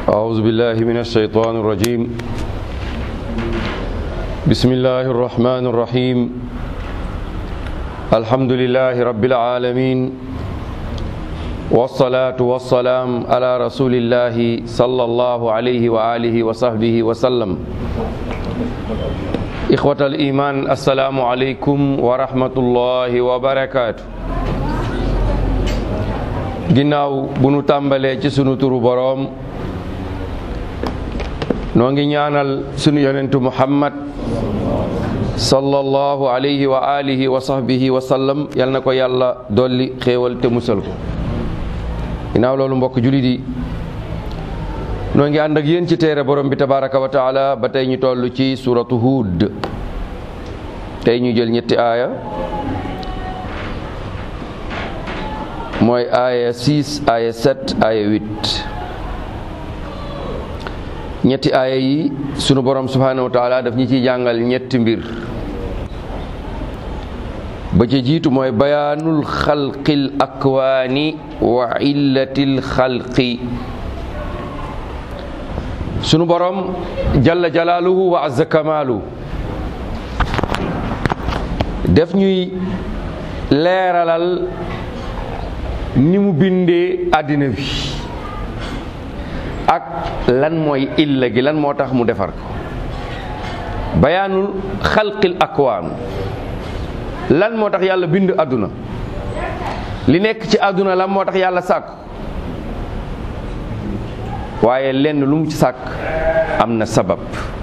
أعوذ بالله من الشيطان الرجيم بسم الله الرحمن الرحيم الحمد لله رب العالمين والصلاة والسلام على رسول الله صلى الله عليه وآله وصحبه وسلم إخوة الإيمان السلام عليكم ورحمة الله وبركاته ginnaaw bu nu tàmbalee ci sunu turu boroom noo ngi ñaanal sunu yonentu muhammad sallallahu alayhi wa alihi wa sahbihi wa sallam yal na ko yàlla dolli xéewal te musal ko ginnaaw loolu mbokk julit yi noo ngi ànd ak yéen ci téere borom bi tabaraka wa taala ba tey ñu toll ci suratu Hud tey ñu jël ñetti aaya mooy aaya 6 aaya 7 aaya 8 ñetti aaya yi sunu borom subhanahu wa taala daf ñi ciy jàngal ñetti mbir ba ca jiitu mooy bayaanul xalqil akwaani wa illatil xalqi sunu borom jalla jalaaluhu wa azza kamaalu def ñuy leeralal ni mu bindee àddina bi ak lan mooy illa gi lan moo tax mu defar ko bayaanul xalqil akwaan lan moo tax yàlla bind àdduna li nekk ci àdduna lan moo tax yàlla sàkk waaye lenn lu mu ci sàkk am na sabab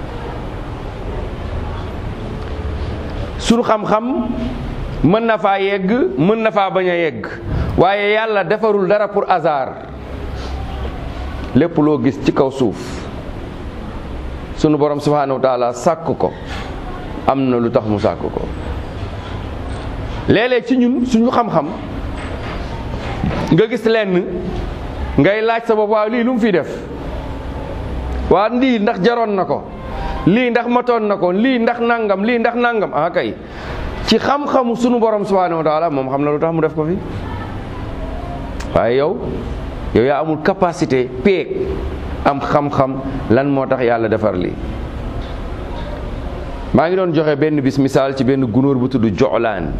sunu xam-xam mën na faa yegg mën na faa bañ a yegg waaye yàlla defarul dara pour hasard lépp loo gis ci kaw suuf sunu borom subhanahu wa taala sàkk ko am na lu tax mu sàkk ko léeg-léeg ci ñun suñu xam-xam nga gis lenn ngay laaj sa bopp waaw lii lu mu fi def waa lii ndax jaroon na ko lii ndax matoon na ko lii ndax nangam lii ndax nangam ah kay ci xam-xamu sunu borom subhanahu wa taala moom xam na lu tax mu def ko fi waaye yow yow yaa amul capacité peeg am xam-xam lan moo tax yàlla defar lii maa ngi doon joxe benn bis misaal ci benn gunóor bu tudd joxlaan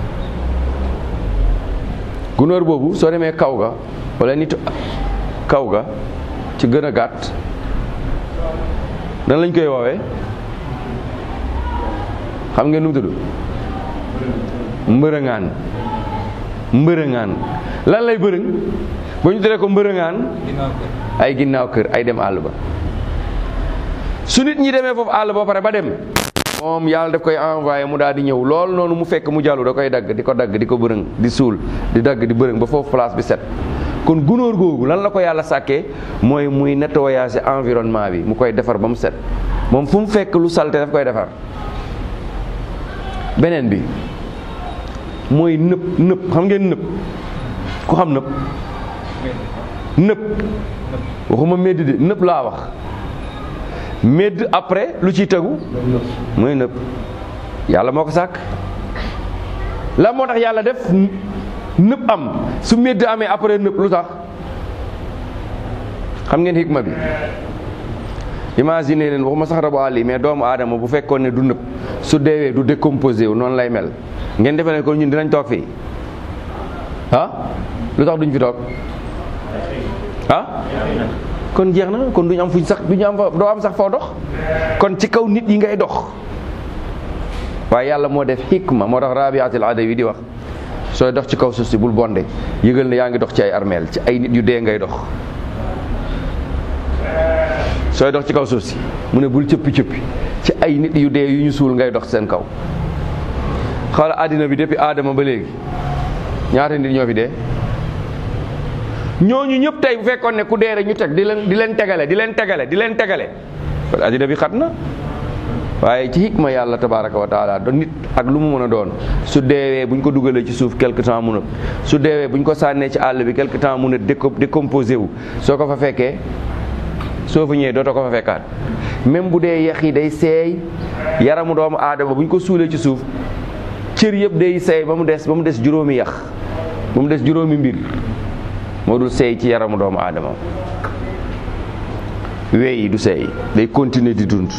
gunóor boobu soo demee kaw ga wala nit kaw ga ci gën a gàtt nan lañ koy woowee xam ngeen nu mu tudd mbërëŋaan mbërëŋaan lan lay bërëng ba ñu teree ko mbërëŋaan ay ginnaaw kër ay dem àll ba su nit ñi demee foofu àll ba pare ba dem moom yàlla daf koy envoyé mu daal di ñëw loolu noonu mu fekk mu jàllu da koy dagg di ko dagg di ko bërëng di suul di dagg di bërëng ba foofu place bi set kon gunóor googu lan la ko yàlla sàkkee mooy muy nettoyer environnement bi mu koy defar ba mu set moom fu mu fekk lu salte daf koy defar beneen bi mooy nëpp nëpp xam ngeen nëpp ku xam nëpp nëpp waxuma médd de nëpp laa wax médd après lu ciy tegu mooy nëpp yàlla moo ko sàkk la moo tax yàlla def nëpp am su médd amee après nëpp lu tax xam ngeen hikma bi imagine leen waxuma sax rabu àll yi mais doomu aadama bu fekkoon ne du nëpp su deewee du décomposé wu noonu lay mel ngeen defe ne ko ñun dinañ toog fii ah lu tax duñ fi toog ah kon jeex na kon duñ am fuñ sax duñu am fa doo am sax foo dox kon ci kaw nit yi ngay dox waaye yàlla moo def hikma moo tax rabiatul adawi di wax sooy dox ci kaw suuf si bul bonde yëgal ne yaa ngi dox ci ay armeel ci ay nit yu dee ngay dox sooy dox ci kaw suuf si mu ne bul cëppi cëppi ci ay nit yu dee yu ñu suul ngay dox seen kaw xoola àddina bi depuis aadama ba léegi ñaata nit ñoo fi dee ñooñu ñëpp tey bu fekkoon ne ku dee rek ñu teg di leen di leen tegale di leen tegale di leen tegale kon àddina bi xat na waaye ci hikma yàlla tabaraka wa taala do nit ak lu mu mën a doon su deewee bu ñu ko dugalee ci suuf quelque temps mun a su deewee bu ñu ko sànnee ci àll bi quelque temps mun a décomposé wu soo ko fa fekkee soo fa ñëwee dootoo ko fa fekkaat même bu dee yax yi day seey yaramu doomu aadama bu ñu ko suulee ci suuf cër yëpp day seey ba mu des ba mu des juróomi yax ba mu des juróomi mbir moo dul seey ci yaramu doomu aadama wey yi du seey day continuer di dund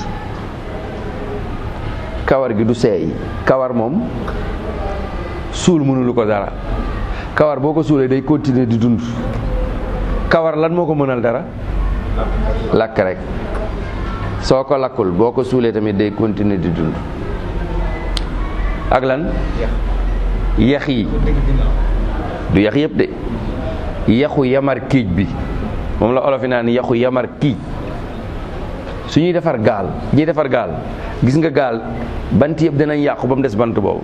kawar gi du seey kawar moom suul mënulu ko dara kawar boo ko suulee day continuer di dund kawar lan moo ko mënal dara lakk rek soo ko lakkul boo ko suulee tamit day continuer di dund ak lan yax yi du yax yëpp de yaxu yamar kiij bi moom la olof yi naan yaxu yamar kiij su ñuy defar gaal ñuy defar gaal gis nga gaal bant yëpp dinañ yàqu ba mu des bant boobu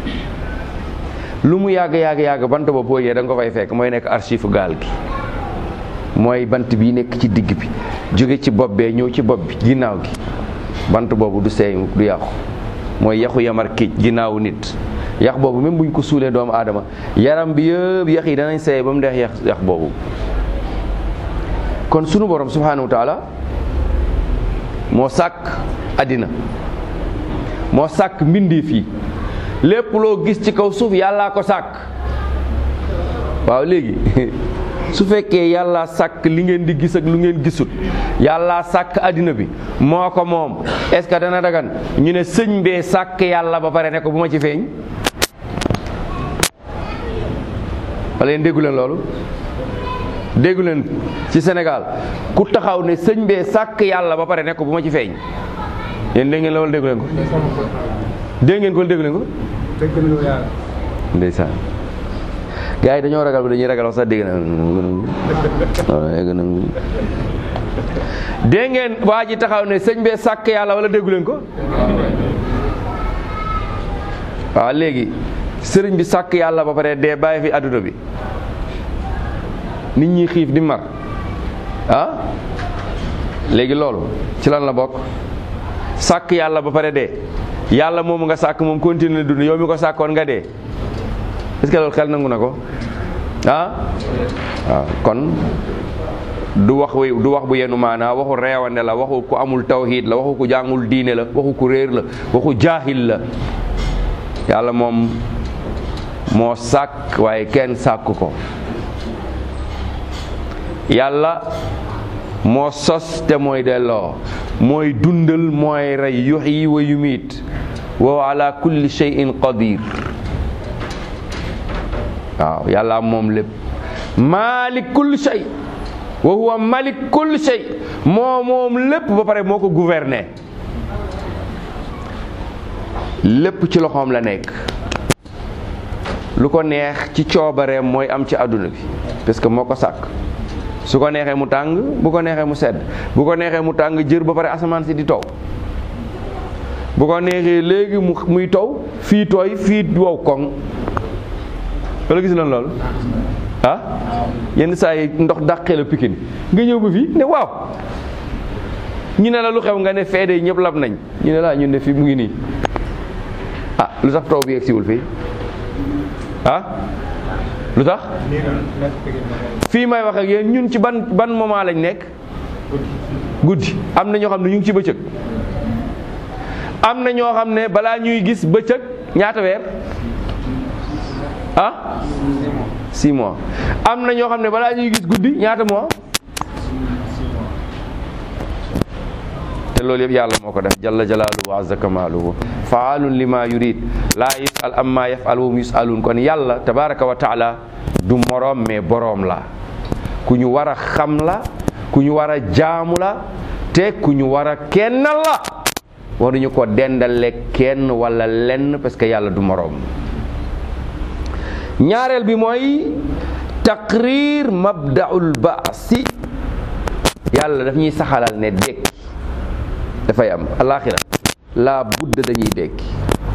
lu mu yàgg yàgg yàgg bant boobu boo yee da nga ko fay fekk mooy nekk archive gaal gi mooy bant bii nekk ci digg bi jóge ci bopp bee ñëw ci bopp bi ginnaaw gi bant boobu du seey du yàqu mooy yaxu yamar kiij ginnaawu nit yax boobu même buñ ko suulee doomu aadama yaram bi yëpp yax yi danañ seey ba mu deex yax yax boobu kon sunu borom subhanahu wa taala moo sàkk àddina moo sàkk mbindeef yi lépp loo gis ci kaw suuf yàllaa ko sàkk waaw léegi su fekkee yàllaa sàkk li ngeen di gis ak lu ngeen gisut yàllaa sàkk àddina bi moo ko moom est-ce que dana dagan ñu ne sëñ bee sàkk yàlla ba pare ne ko bu ma ci feeñ wala yéen déggu leen loolu déggu leen ci Sénégal ku taxaw ne sëñ bee sàkk yàlla ba pare ne ko bu ma ci feeñ yéen dégg ngeen loolu déggu leen ko dégg ngeen ko déggu leen ko ndeysaan gars yi dañoo ragal ba dañuy ragal wax sax dégg na dégg ngeen waa ji taxaw ne sëñ bee sàkk yàlla wala déggu leen ko waaw léegi sëriñ bi sàkk yàlla ba pare dee bàyyi fi adduna bi nit ñi xiif di mar ah léegi loolu ci lan la bokk sàkk yàlla ba pare dee yàlla moomu nga sàkk moom continuer dund yow mi ko sàkkoon nga dee est-ce que loolu xel nangu na ko ah waaw kon du wax wi du wax bu yenu maanaa waxu reewande la waxu ku amul tawhid la waxu ku jàngul diine la waxu ku réer la waxu jaahil la yàlla moom moo sàkk waaye kenn sàkk ko yàlla moo sos te mooy delloo mooy dundal mooy rey yuhyi wa yumiit wa ala kulli shay'in qadir waaw yàlla moom lépp maalik kulli shay wa huwa malik kulli shay moo moom lépp ba pare moo ko gouverner lépp ci loxoom la nekk lu ko neex ci coobareem mooy am ci àdduna bi parce que moo ko sàkk su ko neexee mu tàng bu ko neexee mu sedd bu ko neexee mu tàng jër ba pare asamaan si di taw bu ko neexee léegi mu muy taw fii tooy fii wow koŋ wala gis nañ loolu ah yenn saa yi ndox dàqee la pikin nga ñëw ba fii ne waaw ñu ne la lu xew nga ne feede ñëpp lab nañ ñu ne laa ñun ne fii mu ngi nii ah lu tax taw bi yegg siwul fii ah lu tax fii may wax ak yéen ñun ci ban ban moment lañ nekk guddi am na ñoo xam ne ñu ngi ci bëccëg am na ñoo xam ne balaa ñuy gis bëccëg ñaata weer ah six mois am na ñoo xam ne balaa ñuy gis guddi ñaata mois te loolu yëpp yàlla moo ko def jalla jalaaluhu wa azza kamaaluhu faalun lima yurid laa yusal amma yafal wum yusalun kon yàlla tabaraka wa taala du moroom mais boroom la ku ñu war a xam la ku ñu war a jaamu la te ku ñu war a kennal la waruñu ko dendale kenn wala lenn parce que yàlla du moroom ñaareel bi mooy taqrir mabdaul baasi yàlla daf ñuy saxalal ne dekki dafay am alaxira laa budda dañuy dekki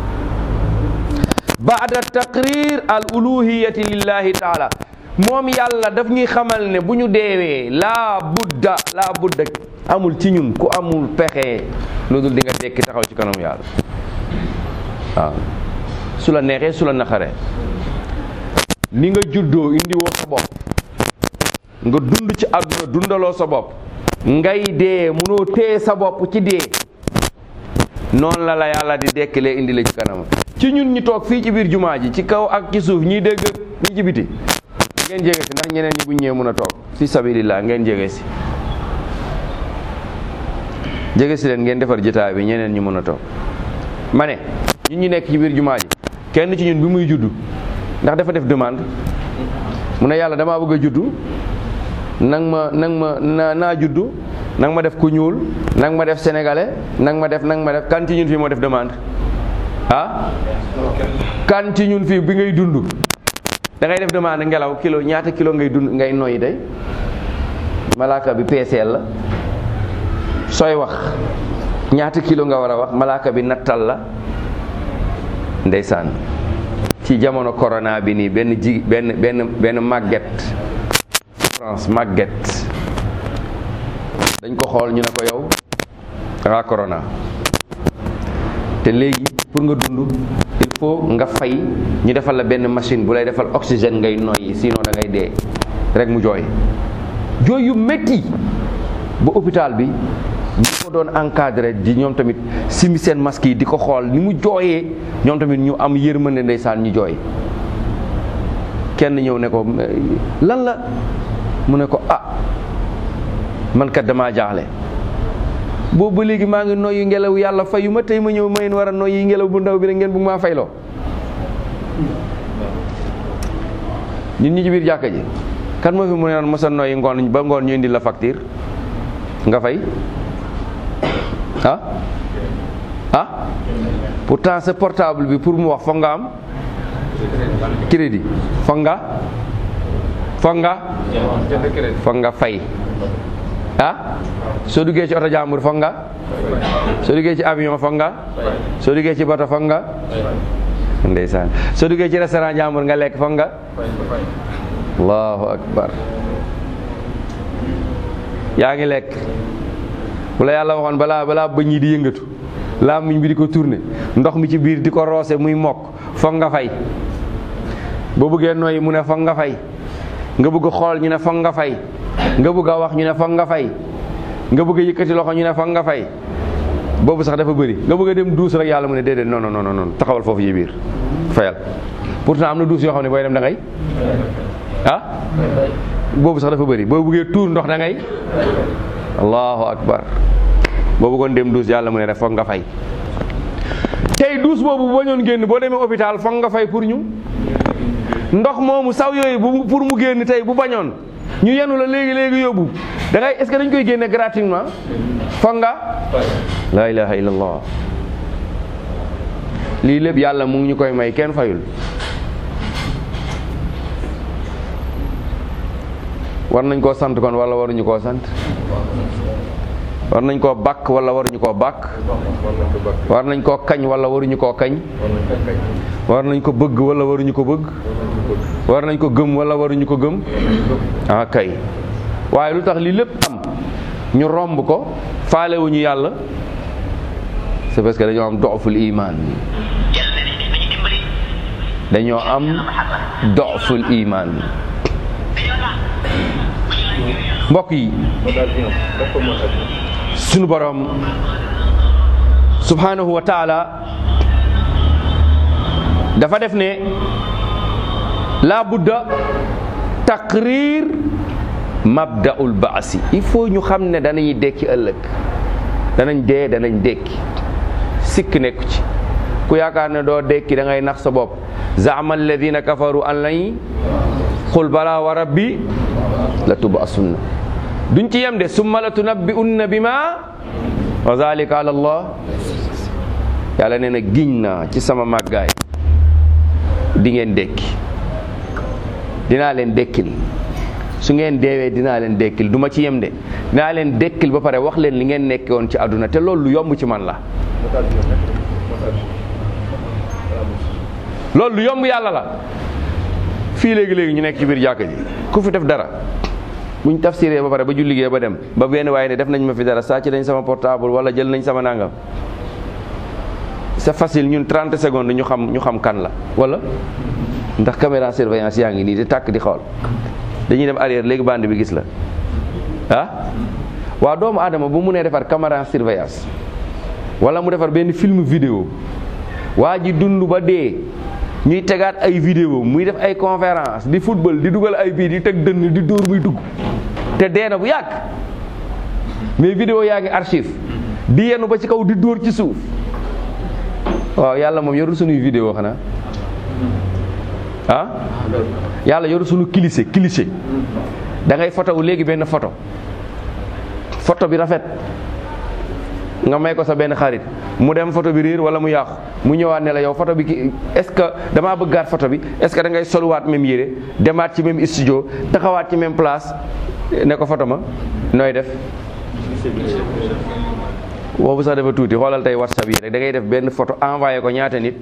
baada taqrir al uluhiyati lillahi taala moom yàlla daf ñuy xamal ne bu ñu deewee laa budda laa budda amul ci ñun ku amul pexe lu dul di nga dekki taxaw ci kanam yàlla waaw su la neexee su la naxaree ni nga juddoo indi woo sa bopp nga dund ci àdduna dundaloo sa bopp ngay dee munoo téye sa bopp ci dee noonu la la yàlla di dekkilee indi la ci kanam ci ñun ñi toog fii ci biir jumaa ji ci kaw ak ci suuf ñiy dégg ñi ci biti ngeen jege si ndax ñeneen ñi bu ñëwee mun a toog fi sabilillah ngeen jege si jege si leen ngeen defar jotaay bi ñeneen ñu mën a toog ma ne ñun ñu nekk ci biir jumaa ji kenn ci ñun bi muy juddu ndax dafa def demande mu ne yàlla damaa bëgg a juddu nang ma nang ma na naa juddu nang ma def ku ñuul nang ma def sénégalais nang ma def nang ma def kan ci ñun fii moo def demande ah kan ci ñun fii bi ngay dund da ngay def demande ngelaw kilo ñaata kilo ngay dund ngay noyyi day malaaka bi peeseel la sooy wax ñaata kilo nga war a wax malaaka bi nattal la ndeysaan ci jamono corona bi nii benn ji benn benn benn màgget France màgget dañ ko xool ñu ne ko yow dangaa corona te léegi pour nga dund il faut nga fay ñu defal la benn machine bu lay defal oxygène ngay noyyi sinon da ngay dee rek mu jooy jooy yu métti ba hôpital bi ñi ko doon encadré di ñoom tamit simi seen masque yi di ko xool ni mu jooyee ñoom tamit ñu am yërmande ndeysaan ñu jooy kenn ñëw ne ko lan la mu ne ko ah man kat damaa jaaxle boobu ba léegi maa ngi noyyi ngelaw yàlla fayu ma tey ma ñëw mayin war a noyyi ngelaw bu ndaw bi rek ngeen bugg maa fayloo ñun ñi ci biir jàkka ji kan moo fi mu ne noon mos a noyyi ngoon ba ngoon ñu indi la facture nga fay ah ah pourtant sa portable bi pour mu wax foog nga am crédit foog nga foog nga foog nga fay ah soo duggee ci oto jàmbur foog nga soo duggee ci avion foog nga soo duggee ci bato foog nga ndeysaan soo duggee ci restaurant jàmbur nga lekk foog nga allahu akbar yaa ngi lekk bu la yàlla waxoon balaa balaa bëñ yi di yëngatu làmmiñ bi di ko tourné ndox mi ci biir di ko roose muy mokk foog nga fay boo bëggee noyyi mu ne foog nga fay nga bëgg xool ñu ne foog nga fay nga bëgg a wax ñu ne foog nga fay nga bëgg a yëkkati loxo ñu ne foog nga fay boobu sax dafa bëri nga bëgg a dem duus rek yàlla mu ne déedéet non non non non taxawal foofu yi biir fayal pourtant am na duus yoo xam ne booy dem da ngay ah boobu sax dafa bëri boo bëggee tuur ndox da ngay allahu akbar boo bëggoon dem duus yàlla mu ne rek foog nga fay tey duus boobu bu bañoon génn boo demee hôpital foog nga fay pour ñu ndox moomu saw yooyu bu pour mu génn tey bu bañoon ñu yenu la léegi léegi yóbbu da ngay est-ce que dañ koy génne gratuitement foog nga la ilaha illallah lii lépp yàlla mu ngi ñu koy may kenn fayul war nañ koo sant kon wala waruñu koo sant war nañ koo bàkk wala waruñu koo bàkk war nañ koo kañ wala waruñu koo kañ war nañ ko bëgg wala waruñu ko bëgg war nañ ko gëm wala waruñu ko gëm ah kay waaye lu tax lii lépp am ñu romb ko faalewuñu yàlla c'est parce que dañoo am doful iman dañoo am doful iman mbokk yi sunu borom subhanahu wa taala dafa def ne la budda taqrir mabdaul baasi il faut ñu xam ne danañuy dekki ëllëg danañ dee danañ dekki sikk nekku ci ku yaakaar ne doo dekki da ngay nax sa bopp zaama alladina kafaru an lañ qul bala wa rabbi la tubasunna duñ ci yem de summa la tunabbi'unna bima wa zalika ala allah yàlla nee na giñ naa ci sama màggaay di ngeen dekki dinaa leen dekkil su ngeen deewee dinaa leen dekkil du ma ci yem de dinaa leen dekkil ba pare wax leen li ngeen nekke woon ci àdduna te loolu lu yomb ci man la loolu lu yomb yàlla la fii léegi-léegi ñu nekk ci biir jàkka ji ku fi def dara buñ tafsiree ba pare ba julligee ba dem ba benn waaye ne def nañ ma fi dara sàcc nañ sama portable wala jël nañ sama nangam c'est facile ñun 30 secondes ñu xam ñu xam kan la wala ndax caméra surveillance yaa ngi nii di tàkk di xool dañuy dem arrière léegi bande bi gis la ah waa doomu aadama bu mu nee defar caméra surveillance wala mu defar benn film vidéo waa ji dund ba dee ñuy tegaat ay vidéo muy def ay conférence di football di dugal ay bii di teg dënn di dóor muy dugg te dee na bu yàgg mais vidéo yaa ngi archive di yenu ba ci kaw di dóor ci suuf waaw yàlla moom yorul sunuy vidéo xanaa ah yàlla yorul sunu cliché cliché da ngay photo wu léegi benn photo photo bi rafet nga may ko sa benn xarit mu dem photo bi réer wala mu yàqu mu ñëwaat ne la yow photo bi ki est-ce que damaa bëggaat photo bi est-ce que da ngay soluwaat même yére demaat ci même studio taxawaat ci même place ne ko photo ma nooy def boobu sax dafa tuuti xoolal tey whatsapp yi rek da ngay def benn photo envoyé ko ñaata nit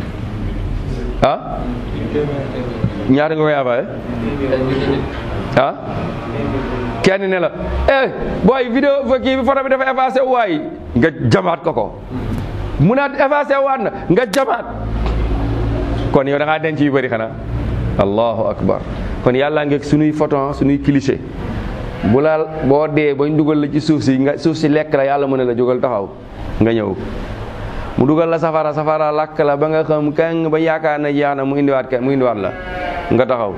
ah ñaata nga koy envoyé ah kenn ne la eh booy vidéo fa kii bi photo bi dafa effacé waay nga jamaat ko ko mu naat effacé waat na nga jamaat kon yow da ngaa denc yu bëri xanaa allahu akbar kon yàlla ngeeg sunuy photo sunuy cliché bu la boo dee bañ dugal la ci suuf si nga suuf si lekk la yàlla mu ne la jógal taxaw nga ñëw mu dugal la safara safara lakk la ba nga xam kang ba yaakaar na jeex na mu indiwaat kenn mu indiwaat la nga taxaw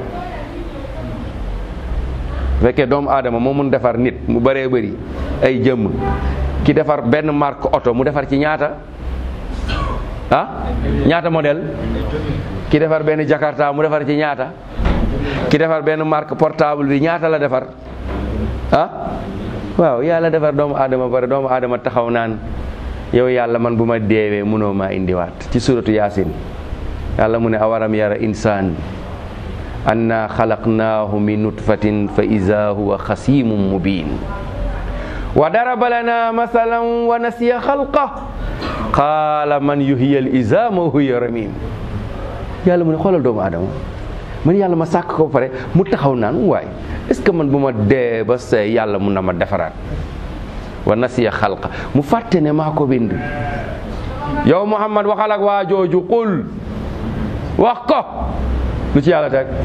fekkee doomu aadama moo mun defar nit mu bëree bëri ay jëmm ki defar benn marque oto mu defar ci ñaata ah ñaata modèle ki defar benn jakarta mu defar ci ñaata ki defar benn marque portable bi ñaata la defar ah waaw yàlla defar doomu aadama pare doomu aadama taxaw naan yow yàlla man bu ma deewee mënoo maa indiwaat ci suratu yaasin yàlla mu ne awaram yara insaan anna xalaqnaahu min nutfatin fa ida huwa xasimun mubin wa daraba lana masalan wa nasiya xalqa qaala man yuhyi al izama wa huwa ramim yàlla mu ne xoolal doomu aadama man yàlla ma sàkk ko ba pare mu taxaw naan waay est ce que man bu ma dee ba say yàlla mun na ma defaraat wa nasiya xalqa mu fàtte ne maa ko bind yow Muhammad waxal ak waa jooju qul wax ko lu ci yàlla teg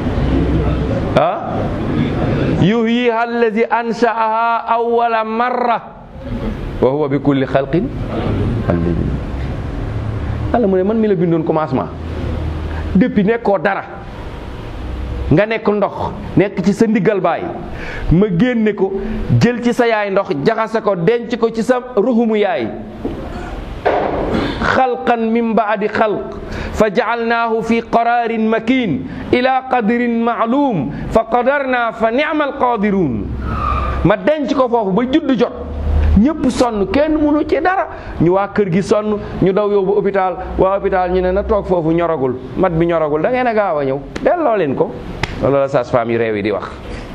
ah yuhyiha alladi anshaaha awwala marra wa huwa bi kulli xalqin alim yàlla mu ne man mi la bindoon commencement depuis nekkoo dara nga nekk ndox nekk ci sa ndiggal baay ma génne ko jël ci sa yaay ndox jaxase ko denc ko ci sa ruxumu yaay xalqan min baadi xalq fa jacalnaahu fi qararin makin ila qadrin maalum fa qadarna fa nicma alqadirun ma denc ko foofu ba judd jot ñëpp sonn kenn mënu ci dara ñu waa kër gi sonn ñu daw yóbbu hôpital waa hôpital ñu ne na toog foofu ñoragul mat bi ñoragul da ngeen a gaaw a ñëw delloo leen ko loolu la sage-femme yi réew yi di wax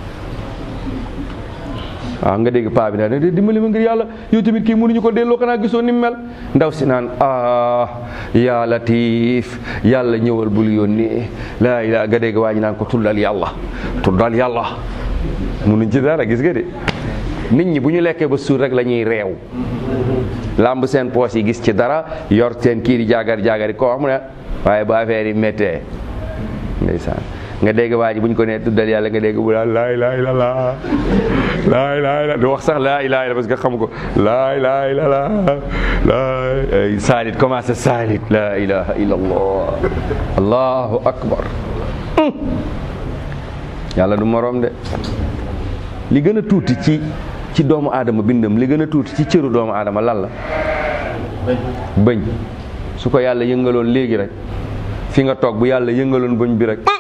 waaw nga dégg paa bi daal ne dimbali ma ngir yàlla yow tamit kii mënuñu ko delloo xanaa gisoo ni mu mel ndaw si naan ah yaa latif yàlla ñëwal bul yónnee laa ilaa nga dégg waa ñi naan ko tuddal yàlla tuddal yàlla mënuñ ci dara gis nga de nit ñi bu ñu lekkee ba suur rek la ñuy reew làmb seen poos yi gis ci dara yor seen kii di jaagar jaagari ko wax mu ne waaye ba affaire yi méttee ndeysaan nga dégg waa ji bu ñu ko nee tuddal yàlla nga dégg bu daal laa ilaaha illallaah laa ilaaha illallaah du wax sax laa ilaaha illallaah parce que xam ko laa ilaaha illallaah laa saalit commencé saalit laa ilaaha illallaah allahu akbar yàlla du moroom de li gën a tuuti ci ci doomu aadama bindam li gën a tuuti ci cëru doomu aadama lan la bëñ su ko yàlla yëngaloon léegi rek fi nga toog bu yàlla yëngaloon bëñ bi rek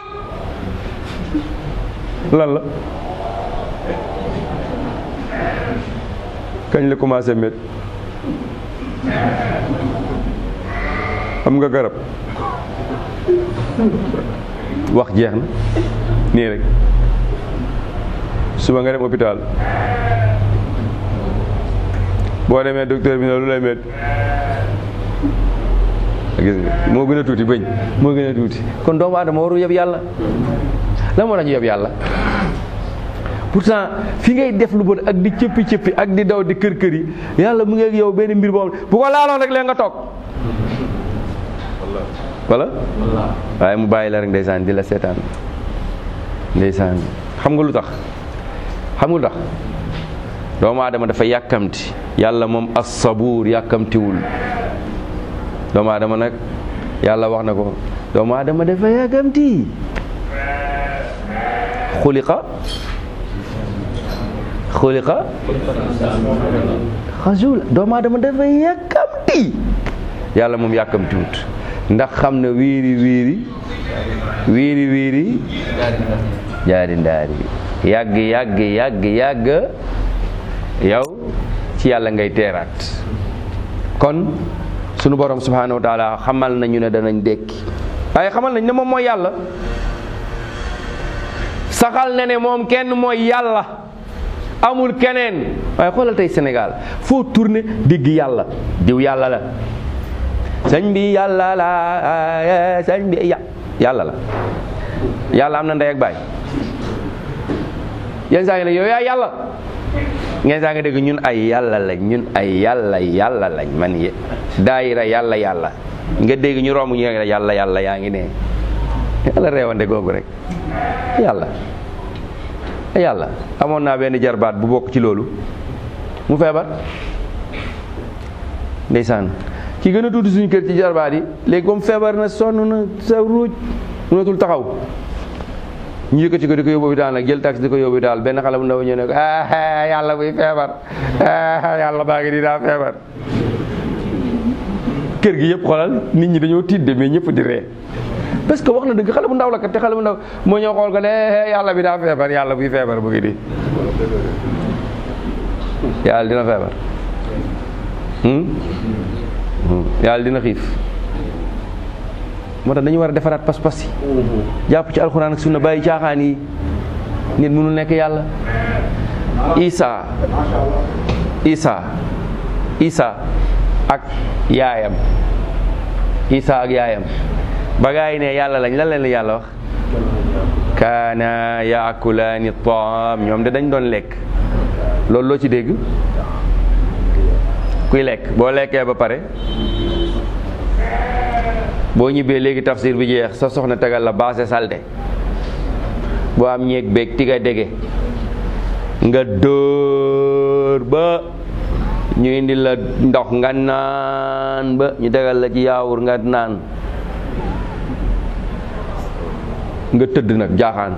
lan la kañ la commencé met xam nga garab wax jeex na nii rek suba nga dem hôpital boo demee docteur bi ne lu lay met gis nga moo gën a tuuti bëñ moo gën a tuuti kon doomu aadama waru yeb yàlla la moo tax ñu yeb yàlla pourtant fi ngay def lu bon ak di cëppi cëppi ak di daw di kër kër yi yàlla mu ngi ak yow benn mbir boobu bu ko laaloon rek leen nga toog wala waaye mu bàyyi la rek ndeysaan di la seetaan ndeysaan xam nga lu tax xam nga lu tax doomu aadama dafa yàkkamti yàlla moom as-sabuur yàkkamtiwul doomu aadama nag yàlla wax na ko doomu aadama dafa yàkkamti xuliqa xuliqa xajula doomu aadama dafa yàkkamti yàlla moom yàkkamtiwut ndax xam na wiiri wiiri wiiri wiiri jaari ndaari yàgg yàgg yàgg yàgg yow ci yàlla ngay teeraat kon sunu borom subhanahu wa taala xamal nañu ne danañ dekki waaye xamal nañ ne moom mooy yàlla saxal na ne moom kenn mooy yàlla amul keneen waaye xoolal tey Sénégal foo tourné digg yàlla diw yàlla la sëñ bi yàlla la sëñ bi ya yàlla la yàlla am na ndey ak baay yenn saa ngi ne yow yaa yàlla ngeen saa nga dégg ñun ay yàlla lañ ñun ay yàlla yàlla lañ man ye daayira yàlla yàlla nga dégg ñu romb ñu ne yàlla yàlla yaa ngi ne yàlla reewande googu rek yàlla yàlla amoon naa benn jarbaat bu bokk ci loolu mu feebar ndeysaan ki gën a tuuti suñu kër ci jarbaat yi léegi comme feebar na sonn na sa ruuj mënatul taxaw ñu yëkkati ko di ko yóbbu daal nag jël taxi di ko yóbbu daal benn xale bu ndaw ñu ne ko ah yàlla buy feebar ah yàlla baa ngi di daa feebar kër gi yëpp xoolal nit ñi dañoo tiit de mais ñëpp di ree parce que wax na dëgg xale bu ndaw la kat te xale bu ndaw moo ñëw xool ko ne yàlla bi daa feebar yàlla buy feebar bu ngi di yàlla dina feebar yàlla dina xiif moo tax dañu war a defaraat pas-pas yi jàpp ci alxuraan ak sunna bàyyi caaxaan yi nit mënul nekk yàlla isa isa isa ak yaayam isa ak yaayam ba gaa yi ne yàlla lañ lan leen la yàlla wax kaana yaakulaani taam ñoom de dañ doon lekk loolu loo ci dégg kuy lekk boo lekkee ba pare boo ñibbee léegi tafsir bi jeex sa soxna tegal la baase salte boo am ñeeg beeg tiga dege nga dóor ba ñu indi la ndox nga naan ba ñu tegal la ci yaawur nga naan nga tëdd nag jaaxaan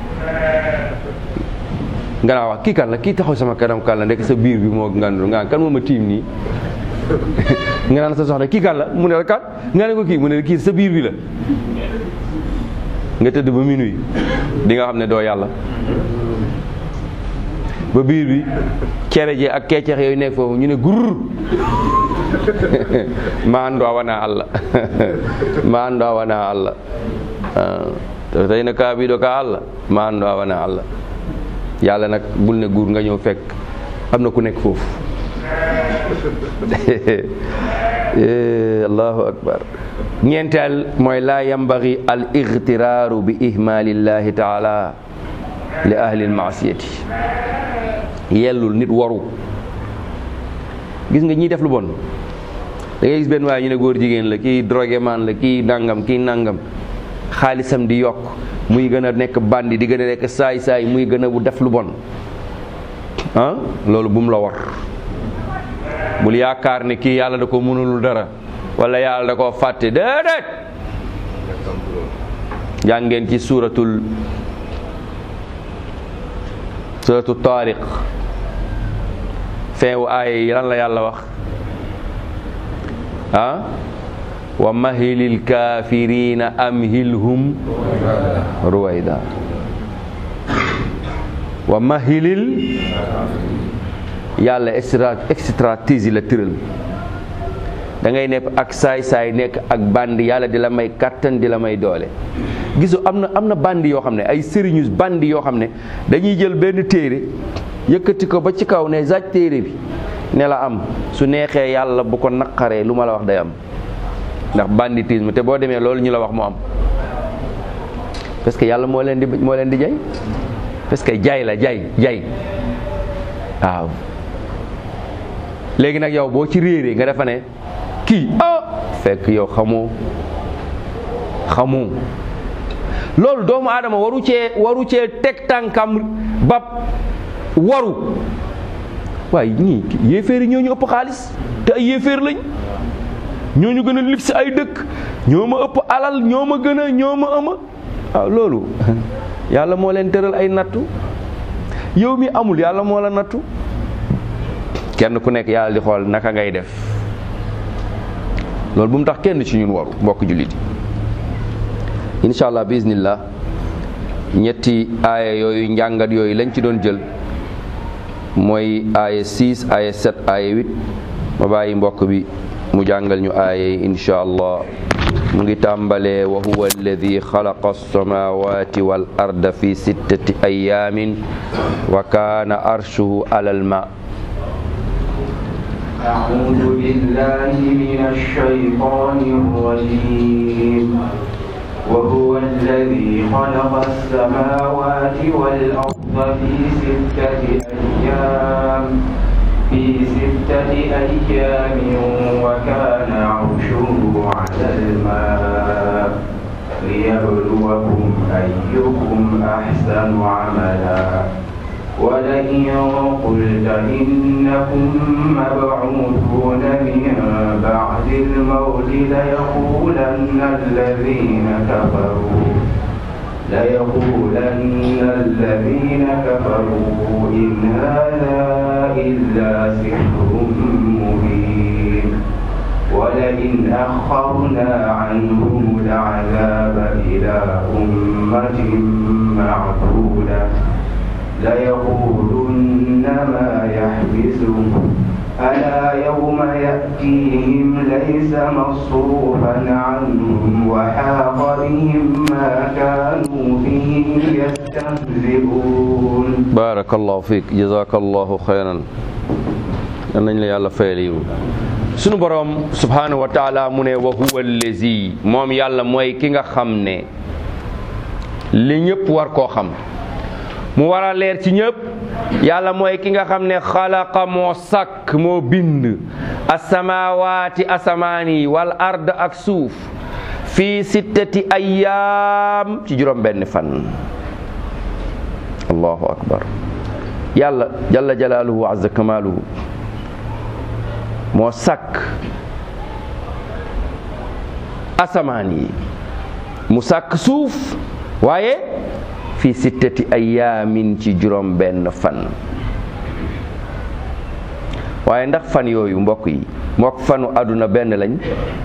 nga naa wax kii kan la kii taxaw sama kanam kan la ndek sa biir bi moo ngandul nga kan moo ma tiim nii nga naan sa soxna kii kan la mu ne la kan nga ne ko kii mu ne la kii sa biir bi la nga tëdd ba minuit di nga xam ne doo yàlla ba biir bi cere ji ak keccex yooyu nekk foofu ñu ne gurr ma andoo wana allah ma andoo wana allah to tey na kaa bii do ka allah ma andoo wana allah yàlla nag bul ne guur nga ñëw fekk am na ku nekk foofu allahu akbar ñeenteel mooy laa yambagi al igtiraaru bi ihmaalillahi taala li ahli lmaasiyati yellul nit waru gis nga ñiy def lu bon da ngay gis benn waaye ñu ne góor jigéen la kii drogué man la kii nangam kii nangam xaalisam di yokk muy gën a nekk bandi di gën a nekk saay-saay muy gën a bu def lu bon ah loolu bu mu la war bul yaakaar ne kii yàlla da ko mënulul dara wala yàlla da koo fàtte déedéet jàngeen ci suuratul suratu taariq feewu aaya yi lan la yàlla wax ah wa mahilil kaafirina amhilhum ruwayda wa mahilil yàlla extra stratégie la tëral da ngay nekk ak saay-saay nekk ak bandi yàlla di la may kattan di la may doole gisu am na am na bandi yoo xam ne ay sëriñu bandi yoo xam ne dañuy jël benn téere yëkkati ko ba ci kaw ne zaaj téere bi ne la am su neexee yàlla bu ko naqaree lu ma la wax day am ndax banditisme te boo demee loolu ñu la wax mu am parce que yàlla moo leen di moo leen di jay parce que jay la jay jay waaw léegi nag yow boo ci réeree nga defa ne kii ah fekk yow xamoo xamoo loolu doomu aadama waru cee waru cee teg tànkam ba waru waaye ñii yéeféer yi ñoo ñu ëpp xaalis te ay yéeféer lañ ñoo ñu gën a lib si ay dëkk ñoo ma ëpp alal ñoo ma gën a ñoo ma ëma waaw loolu yàlla moo leen tëral ay nattu yow mi amul yàlla moo la nattu kenn ku nekk yàlla di xool naka ngay def loolu bu mu tax kenn ci ñun waru mbokk jullit yi incha allah bismillah ñetti aaya yooyu njàngat yooyu lañ ci doon jël mooy aaya 6 aaya 7 aaya 8 ma bàyyi mbokk bi mu jàngal ñu aaya yi incha allah mu ngi tàmbalee wa huwa alladi xalaqa alsamawati wal arda fi sittati ayamin wa kaana arshuhu alal ma أعوذ بالله من الشيطان الرجيم وهو الذي خلق السماوات والأرض في ستة أيام في ستة أيام وكان عرشه على الماء ليبلوكم أيكم أحسن عملا ولئن قلت إنكم مبعوثون من بعد الموت ليقولن الذين كفروا ليقولن الذين كفروا إن هذا إلا سحر مبين ولئن أخرنا عنهم العذاب إلى أمة معدودة ليقولن ما يحبسه ألا يوم يأتيهم ليس مصروفا عنهم وحاق بهم ما كانوا به يستهزئون barakallahu fiik jazakallahu xayran yal nañ la yàlla fayal yiw sunu boroom subhanahu wa taala mu ne wa huwa allazi moom yàlla mooy ki nga xam ne li ñëpp war koo xam mu war a leer ci ñëpp yàlla mooy ki nga xam ne xalaqa moo sàkk moo bind asamawaati asamaan yi wal ard ak suuf fii sittati ayyaam ci juróom benn fan allahu akbar yàlla jalla jalaaluhu wa azza kamaaluhu moo sàkk asamaan yi mu sàkk suuf waaye fi sittati ayaamin ci juróom benn fan waaye ndax fan yooyu mbokk yi mook fanu àdduna benn lañ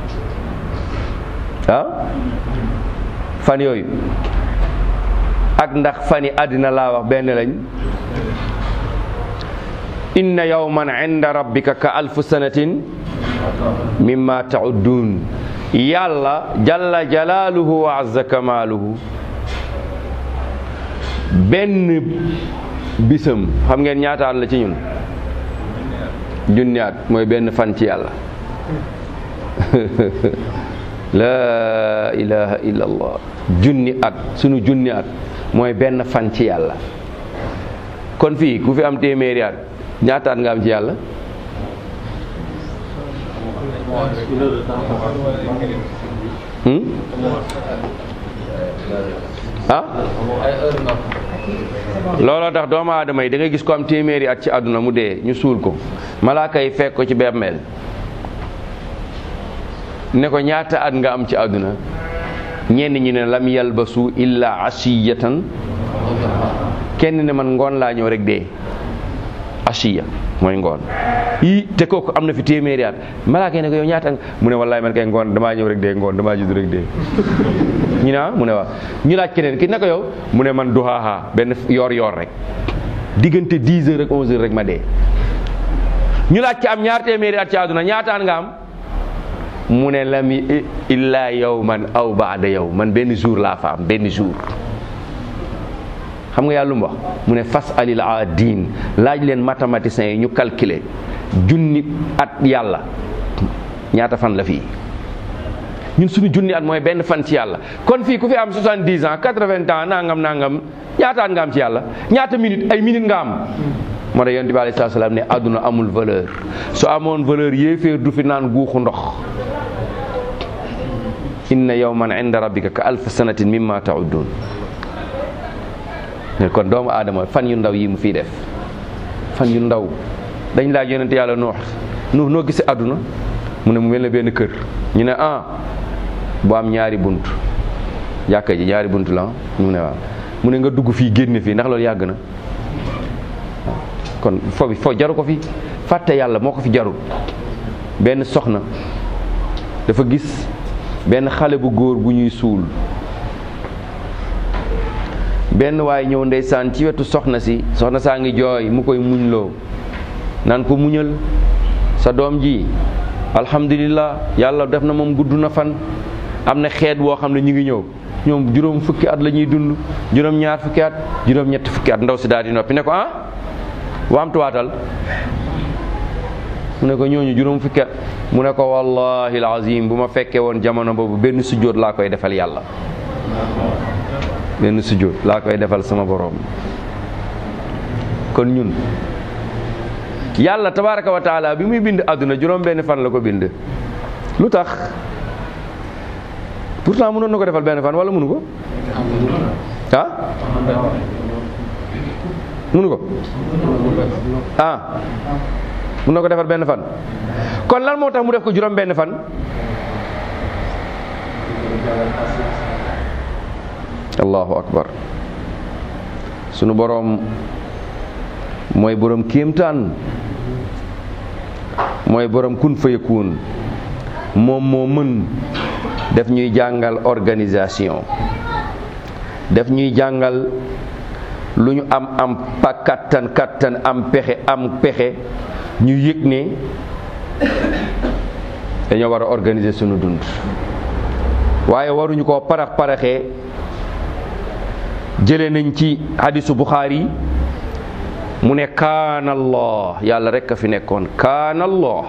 ah fan yooyu ak ndax fani àddina laa wax benn lañ inna yawman inda rabbika ka alfu sanatin mimma ta'uddun yàlla jalla jalaaluhu wa azza kamaaluhu benn bisam xam ngeen ñaataan la ci ñun junniyaat mooy benn fan ci yàlla laa ilaha illa allah junni at sunu junni at mooy benn fan ci yàlla kon fii ku fi am téeméeri at ñaataat nga am ci yàlla hmm? ah looloo tax doomu aadama yi da ngay gis ko am téeméeri at ci àdduna mu dee ñu suul ko malaaka yi fekk ko ci bemmeel ne ko ñaata at nga am ci àdduna ñenn ñi ne lam yalbasu illa ashiyatan kenn ne man ngoon laa ñëw rek dee ashiya mooy ngoon yii te kooku am na fi téeméeri at malaaka yi ne ko yow ñaata mu ne wallaay man kay ngoon damaa ñëw rek dee ngoon damaa judd rek dee ñu ne ah mu ne waaw ñu laaj keneen ki ne ko yow mu ne man duhaaha benn yoor yoor rek diggante 10 heures ak 11 heures rek ma dee ñu laaj ci am ñaar téeméeri at ci àdduna ñaataan nga am mu ne lam illa yow man aw baada yow man benn jour laa fa am benn jour xam nga yàlla lu mu wax mu ne fas alil aadin laaj leen mathématiciens yi ñu calculer junni at yàlla ñaata fan la fii ñun suñu junni at mooy benn fan ci yàlla kon fii ku fi am 70 ans 80 ans nangam nangam ñaata at nga am ci yàlla ñaata minute ay minute nga am moo tax yonent bi alayhi salaatu salaam ne àdduna amul valeur su amoon valeur yéeféer du fi naan guuxu ndox inna yawman inda rabbika ka alf sanatin mimma ta'uddun kon doomu aadama fan yu ndaw yi mu fii def fan yu ndaw dañ laaj yonent yàlla noox nuux noo gisee àdduna mu ne mu mel ne benn kër ñu ne ah bu am ñaari bunt jàkka ji ñaari bunt la mu ne waaw mu ne nga dugg fii génne fii ndax loolu yàgg na kon fo bi fo jaru ko fi fàtte yàlla moo ko fi jarul benn soxna dafa gis benn xale bu góor bu ñuy suul benn waay ñëw ndeysaan ci wetu soxna si soxna saa ngi jooy mu koy muñloo naan ko muñal sa doom ji alhamdulillah yàlla def na moom gudd na fan am na xeet woo xam ne ñu ngi ñëw ñoom juróom fukki at la ñuy dund juróom ñaar fukki at juróom ñetti fukki at ndaw si daal di noppi ne ko ah waamtuwaatal mu ne ko ñooñu juróom fukki at mu ne ko wallahi alazim bu ma fekkee woon jamono boobu benn sujjóot laa koy defal yàlla benn sujjóot laa koy defal sama boroom kon ñun yàlla tabaraka wa taala bi muy bind àdduna juróom benn fan la ko bind lu tax pourtant mënoon na ko defal benn fan wala mënu ko ah mënu ko ah mën na ko defal benn fan kon lan moo tax mu def ko juróom benn fan allahu akbar sunu boroom mooy boroom kéemtaan mooy boroom kun fayakun moom moo mën def ñuy jàngal organisation def ñuy jàngal lu ñu am am pa kattan kattan am pexe am pexe ñu yëg ne dañoo war a organiser sunu dund waaye waruñu koo parax paraxee jële nañ ci hadisu Buxaari mu ne kaana allah yàlla rekk a fi nekkoon kaana allah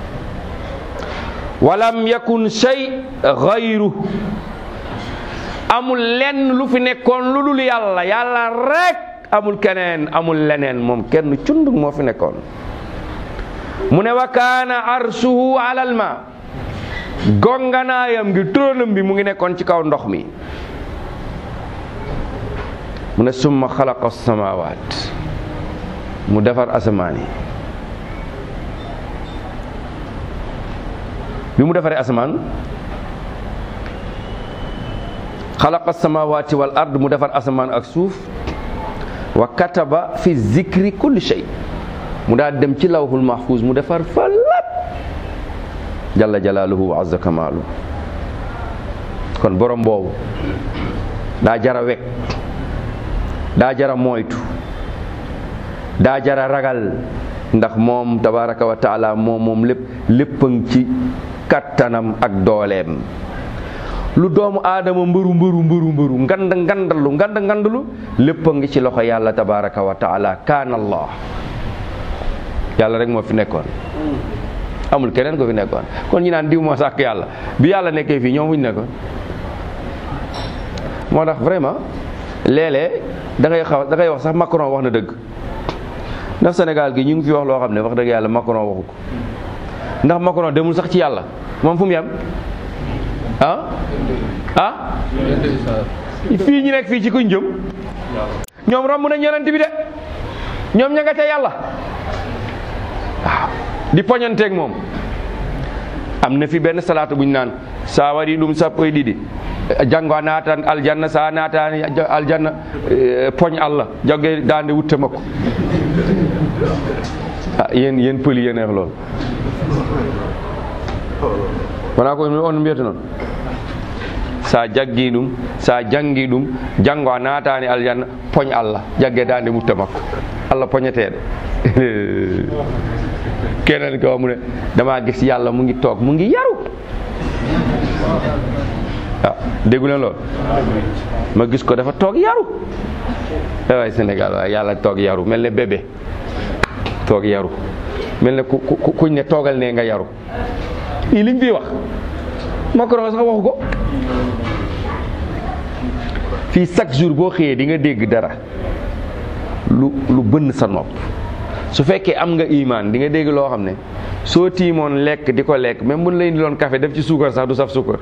walam yakun shay gayru amul lenn lu fi nekkoon lu dul yàlla yàlla rek amul keneen amul leneen moom kenn cundug moo fi nekkoon mu ne wa kaana arshuhu alal ma gonganaayam gi tróonam bi mu ngi nekkoon ci kaw ndox mi mu ne summa xalaqa samawaat mu defar asamaan yi bi mu defaree asamaan xalaqa samawaati wal ard mu defar asamaan ak suuf wa kataba fi zikri kulli shay mu daal dem ci lawhul mahfuz mu defar fa lépp jalla jalaaluhu wa azza kamaalu kon borom boobu daa jara wekk daa jara moytu daa jara ragal ndax moom tabaraka wa taala moom moom lépp léppang ci kattanam ak dooleem lu doomu aadama mbëru mbëru mbëru mbëru ngand ngandalu ngand ngandalu lépp a ngi ci loxo yàlla tabaraka wa taala kaana allah yàlla rek moo fi nekkoon amul keneen ko fi nekkoon kon ñi naan diw moo sàkk yàlla bi yàlla nekkee fii ñoom wuñ nekkoon moo tax vraiment léeg-léeg da ngay xaw da ngay wax sax Macron wax na dëgg ndax Sénégal gi ñu ngi fi wax loo xam ne wax dëgg yàlla Macron waxu ko ndax Macron demul sax ci yàlla moom fu mu yem ah ah fii ñu nekk fii ci kuñ jëm ñoom romb nañ yonent bi de ñoom ña nga ca yàlla waaw di poñanteeg moom am na fi benn salaatu buñ naan saa wari ɗum sappo e ɗiɗi janngo a naatan aljanna sa a naatani aljanna poñ allah jogge dande wutte makko ah yéen yéen pëli yéen eex lool wona ko on mbiyata noon sa jaggi ɗum sa jangi ɗum janngo a naatani aljanna poñ allah jagge dande mutta makko allah poñeteɗo keneen ko mu ne dama gis yàlla mu ngi toog mu ngi yaru ah déggu leen lool ma gis ko dafa toog yaru waay Sénégal waaye yàlla toog yaru mel ne bébé toog yaru mel ne ku ku kuñ ne toogal ne nga yaru lii liñ fi wax Macron sax waxu ko fii chaque jour boo xëyee di nga dégg dara lu lu bënn sa nopp su fekkee am nga imaan di nga dégg loo xam ne soo tiimoon lekk di ko lekk même buñ la indiloon café def ci suukar sax du saf suukar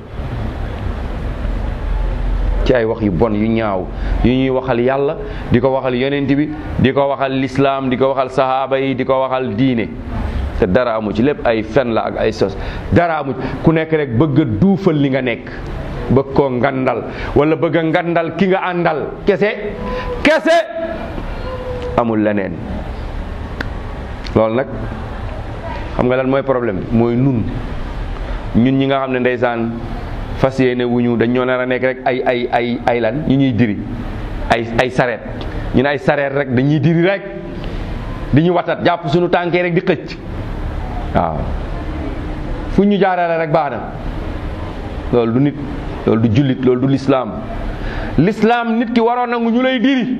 ci ay wax yu bon yu ñaaw yu ñuy waxal yàlla di ko waxal yonent bi di ko waxal lislaam di ko waxal sahaaba yi di ko waxal diine te dara amu ci lépp ay fen la ak ay sos dara amu ci ku nekk rek bëgg a duufal li nga nekk bëgg koo ngandal wala bëgg a ngandal ki nga àndal kese kese amul leneen loolu nag xam nga lan mooy problème bi mooy nun ñun ñi nga xam ne ndeysaan fas yéene wuñu dañ ñoo nar a nekk rek ay ay ay ay lan ñu ñuy diri ay ay sareet ñu ne ay sareet rek dañuy diri rek di ñu watat jàpp suñu tànkee rek di xëcc waaw fu ñu jaarale rek baax na loolu du nit loolu du jullit loolu du lislaam lislaam nit ki waroon nangu ñu lay diri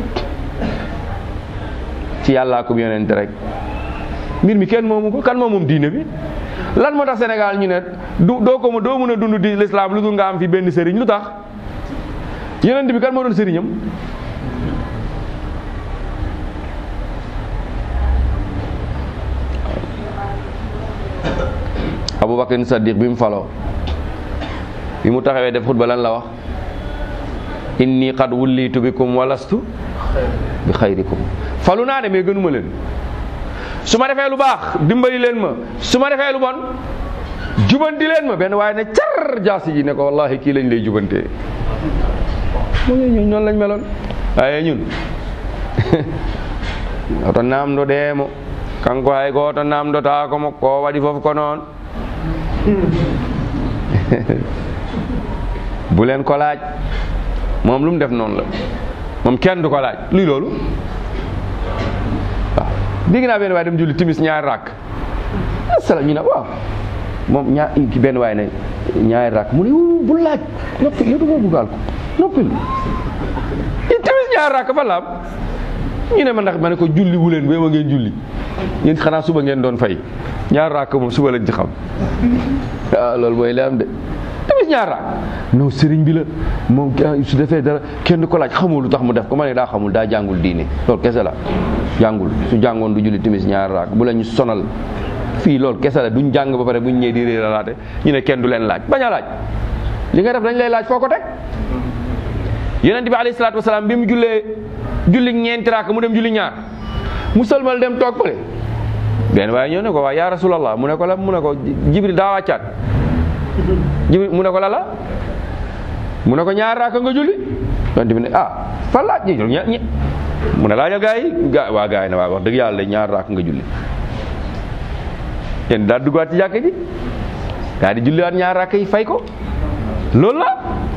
ci yàllaa ko yonente rek mbir mi kenn moomu ko kan moom moom diine bi lan moo tax Sénégal ñu ne du doo ko doo mën a dund di lislaam lu dul nga am fi benn sëriñ lu tax yonent bi kan moo doon sëriñam Abubakar Saddiq bi mu faloo bi mu taxawee def xutba lan la wax inni qad wullitu bikum walastu bi xayrikum falu naa de mais gënuma leen su ma defee lu baax dimbali leen ma su ma defee lu bon jubanti leen ma benn waaye ne car jaasi ji ne ko wallahi kii lañ lay jubantee mu ngi ñun noonu lañ meloon waaye ñun oto namdo deemo kanko hay ko oto namdota komo ko waɗi fof ko noon bu leen ko laaj moom lu mu def noonu la moom kenn du ko laaj luy loolu waaw dégg naa benn waaye dem julli timis ñaari rakk asalaam ñu ne waaw moom ñaar ki benn waaye ne ñaari rakk mu ne bu laaj noppi yow du ma buggaal ko noppil timis ñaari rakk fa laam ñu ne ma ndax ma ne ko julli wu leen ba ma ngeen julli yéen xanaa suba ngeen doon fay ñaar raak moom suba lañ ci xam waaw loolu mooy li am de tamit ñaar raak non sëriñ bi la moom su defee dara kenn ko laaj xamul lu tax mu def ko ma ne daa xamul daa jàngul diine loolu kese la jàngul su jàngoon du julli timis ñaar raak bu la ñu sonal fii loolu kese la duñ jàng ba pare buñ ñëwee di réeralaate ñu ne kenn du leen laaj bañ a laaj li nga def dañ lay laaj foo ko teg yonent bi alayhi salaatu wasalaam bi mu jullee julli ñeenti raak mu dem julli ñaar mu sëlmal dem toog fële benn waaye ñëw ne ko waa yaa rasulallah mu ne ko la mu ne ko jibril daa wàccaat jibril mu ne ko la la mu ne ko ñaar raaka nga julli yonent bi ne ah fan laaj ñi ña ñi mu ne laajal gaa yi gaa waa gaa yi ne waa wax dëgg yàlla ñaar raaka nga julli yéen daal duggaat ci jàkk ji daa di julliwaat ñaar raaka yi fay ko loolu la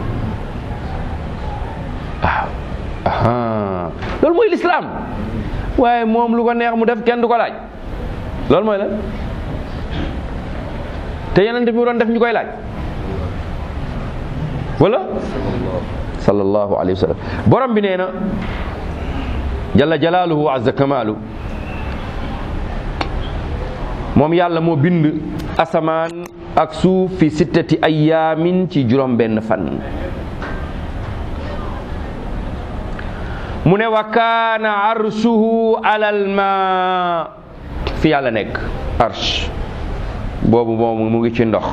waaw aha loolu mooy lislaam waaye moom lu ko neex mu def kenn du ko laaj loolu mooy la te yeneen bi mu doon def ñu koy laaj wala sallallahu alayhi wa sallam borom bi nee na jalla jalaaluhu wa azza kamaalu moom yàlla moo bind asamaan ak suuf fi sittati ayaamin ci juróom benn fan mu ne wa kaana arshuhu alal ma fi yàlla nekk arsh boobu moom mu ngi ci ndox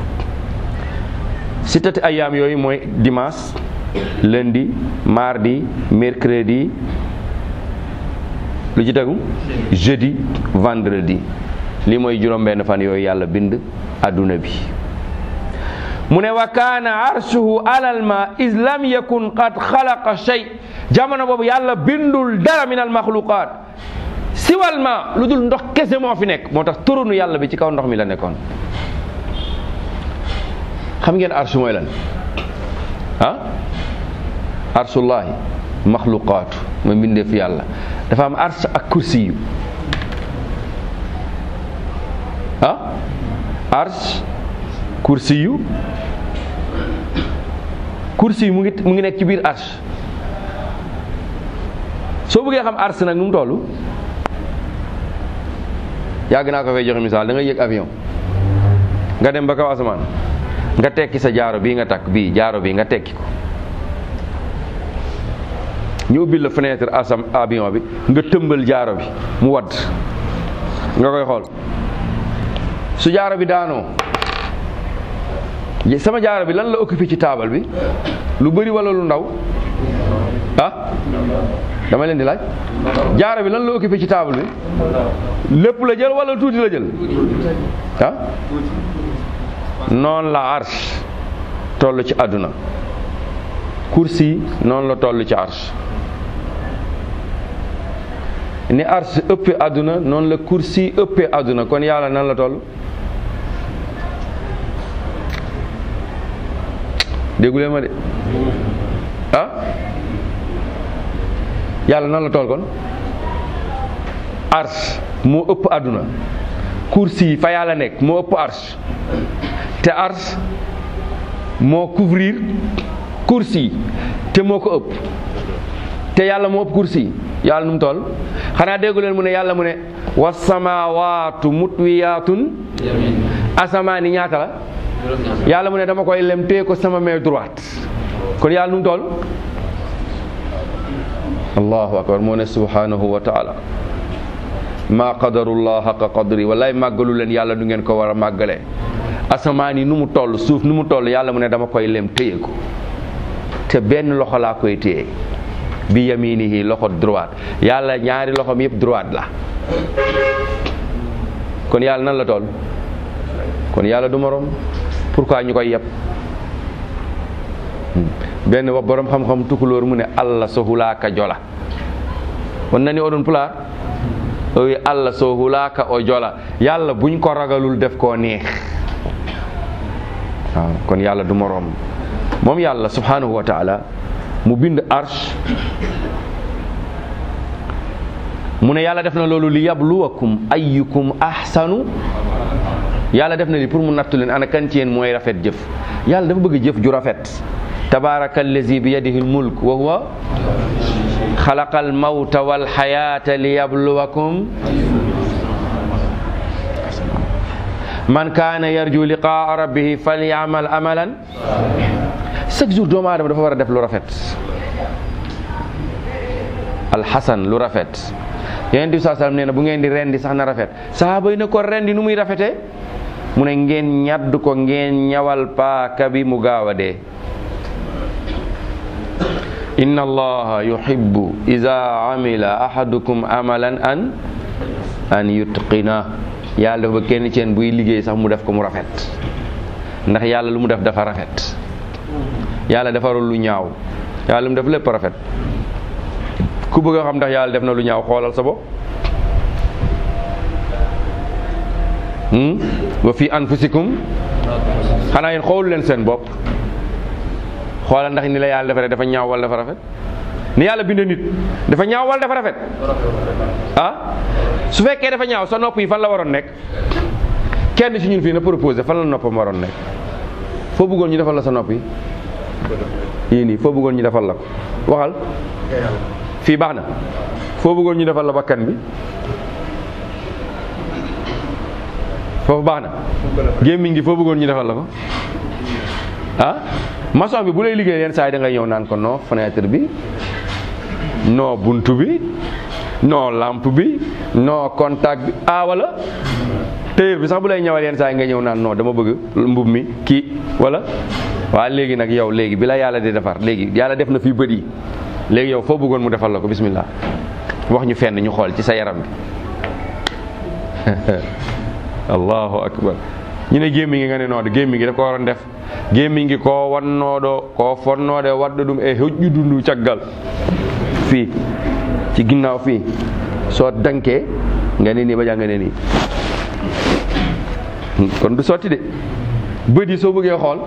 sittati ayaam yooyu mooy dimanche lundi mardi mercredi lu ci tegu jeudi vendredi li mooy juróom benn fan yooyu yàlla bind adduna bi mu ne wa kaana arshuhu alal ma is lam yakun qad xalaqa shay jamono boobu yàlla bindul dara min al maxluqaat siwal ma lu dul ndox kese moo fi nekk moo tax turunu yàlla bi ci kaw ndox mi la nekkoon xam ngeen arshu mooy lan ah arshullahi maxluqaatu mooy mbindeef yàlla dafa am arsh ak kursi yu ah arsh kursi yu kursi yu mu ngi mu ngi nekk ci biir arsh soo bëggee xam arsh nag nu mu toll yàgg naa ko fay joxe misaal da nga yëg avion nga dem ba kaw asamaan nga tekki sa jaaro bii nga takk bii jaaro bii nga tekki ko ñu ubbil la fenêtre asam avion bi nga tëmbal jaaro bi mu wadd nga koy xool su jaaro bi daanoo sama jaaro bi lan la occupé ci taabal bi lu bëri wala lu ndaw ah dama leen di laaj jaaro bi lan la occupé ci taabal bi lépp la jël wala tuuti la jël ah noonu la arsh toll ci àdduna kursi noonu la toll ci arsh ni ars ëppee àdduna noonu la kursi ëppee àdduna kon yàlla nan la toll déggulee ma de ah yàlla nan la toll kon ars moo ëpp àdduna kursi fa yàlla nekk moo ëpp ars te ars moo couvrir kursi te moo ko ëpp te yàlla moo ëpp kursi yàlla nu mu toll xanaa déggu leen mu ne yàlla mu ne wasamawaatu mutwiyaatun asamaan yi ñaata la yàlla mu ne dama koy lem téye ko sama main droite kon yàlla nu mu toll allahu akbar moo ne subhanahu wa taala maa qadarullah xaqa qadri wallaay màggalu leen yàlla du ngeen ko war a màggalee asamaan yi nu mu toll suuf nu mu toll yàlla mu ne dama koy lem téye ko te benn loxo laa koy téye bi yaminihi loxo droite yàlla ñaari loxoom yëpp droite la kon yàlla nan la toll kon yàlla du morom pourquoi ñu koy yeb benn wax borom xam-xam tukulóor mu ne allah so hulaaka jola won nani oɗon pulaar o wi allah so hulaaka o jola yàlla buñ ko ragalul def koo neex waaw kon yàlla du moroom moom yàlla subhanahu wa taala mu bind arsh mu ne yàlla def na loolu li yabluwakum ayyukum ahsanu yàlla def na li pour mu nattu leen ana kan ci yéen mooy rafet jëf yàlla dafa bëgg jëf ju rafet tabaraka allazi bi yadihi almulk wa huwa xalaqa almawta walxayata li yabluwakum man kaana yarju liqaa rabbihi falyamal amalan chaque jour doomu aadama dafa war a def lu rafet alxasan lu rafet yonent bi saa sallam nee na bu ngeen di rendi sax na rafet sahaaba yi ne ko rendi nu muy rafetee mu ne ngeen ñadd ko ngeen ñawal paaka bi mu gaaw a dee inna allaha yuhibbu ida amila ahadukum amalan an an yutqina yàlla dafa kenn ceen buy liggéey sax mu def ko mu rafet ndax yàlla lu mu def dafa rafet yàlla defarul lu ñaaw yàlla lu mu def lépp rafet ku bëgg a xam ndax yàlla def na lu ñaaw xoolal sa bopp wa fi anfusikum xanaa yéen xoolu leen seen bopp xoolal ndax ni la yàlla defaree dafa ñaaw wala dafa rafet ni yàlla bindee nit dafa ñaaw wala dafa rafet ah su fekkee dafa ñaaw sa nopp yi fan la waroon nekk kenn ci ñun fii na proposé fan la noppam waroon nekk foo bëggoon ñu defal la sa nopp yi yii nii foo bëggoon ñu defal la ko waxal fii baax na foo bëggoon ñu defal la bakkan bi foofu baax na gémmiñ gi foo bëggoon ñu defal la ko ah maçon bi bu lay liggéey yenn saa yi da ngay ñëw naan ko non fenêtre bi non buntu bi non lampe bi non contact bi ah wala tailleur bi sax bu lay ñëwal yenn saa yi nga ñëw naan non dama bëgg mbub mi kii wala waaw léegi nag yow léegi bi la yàlla di defar léegi yàlla def na fii bët yi léegi yow foo bëggoon mu defal la ko bismillah wax ñu fenn ñu xool ci sa yaram bi allahu akbar ñu ne gémmi ngi nga ne noode gémmi ngi daf ko waroon def gémmi ngi ko wannooɗo ko fonnoode wadda ɗum e hoƴƴudu ndu caggal fii ci ginnaaw fii soo dankee nga ne nii ba jàng nga ne nii kon du sotti de bët yi soo bëggee xool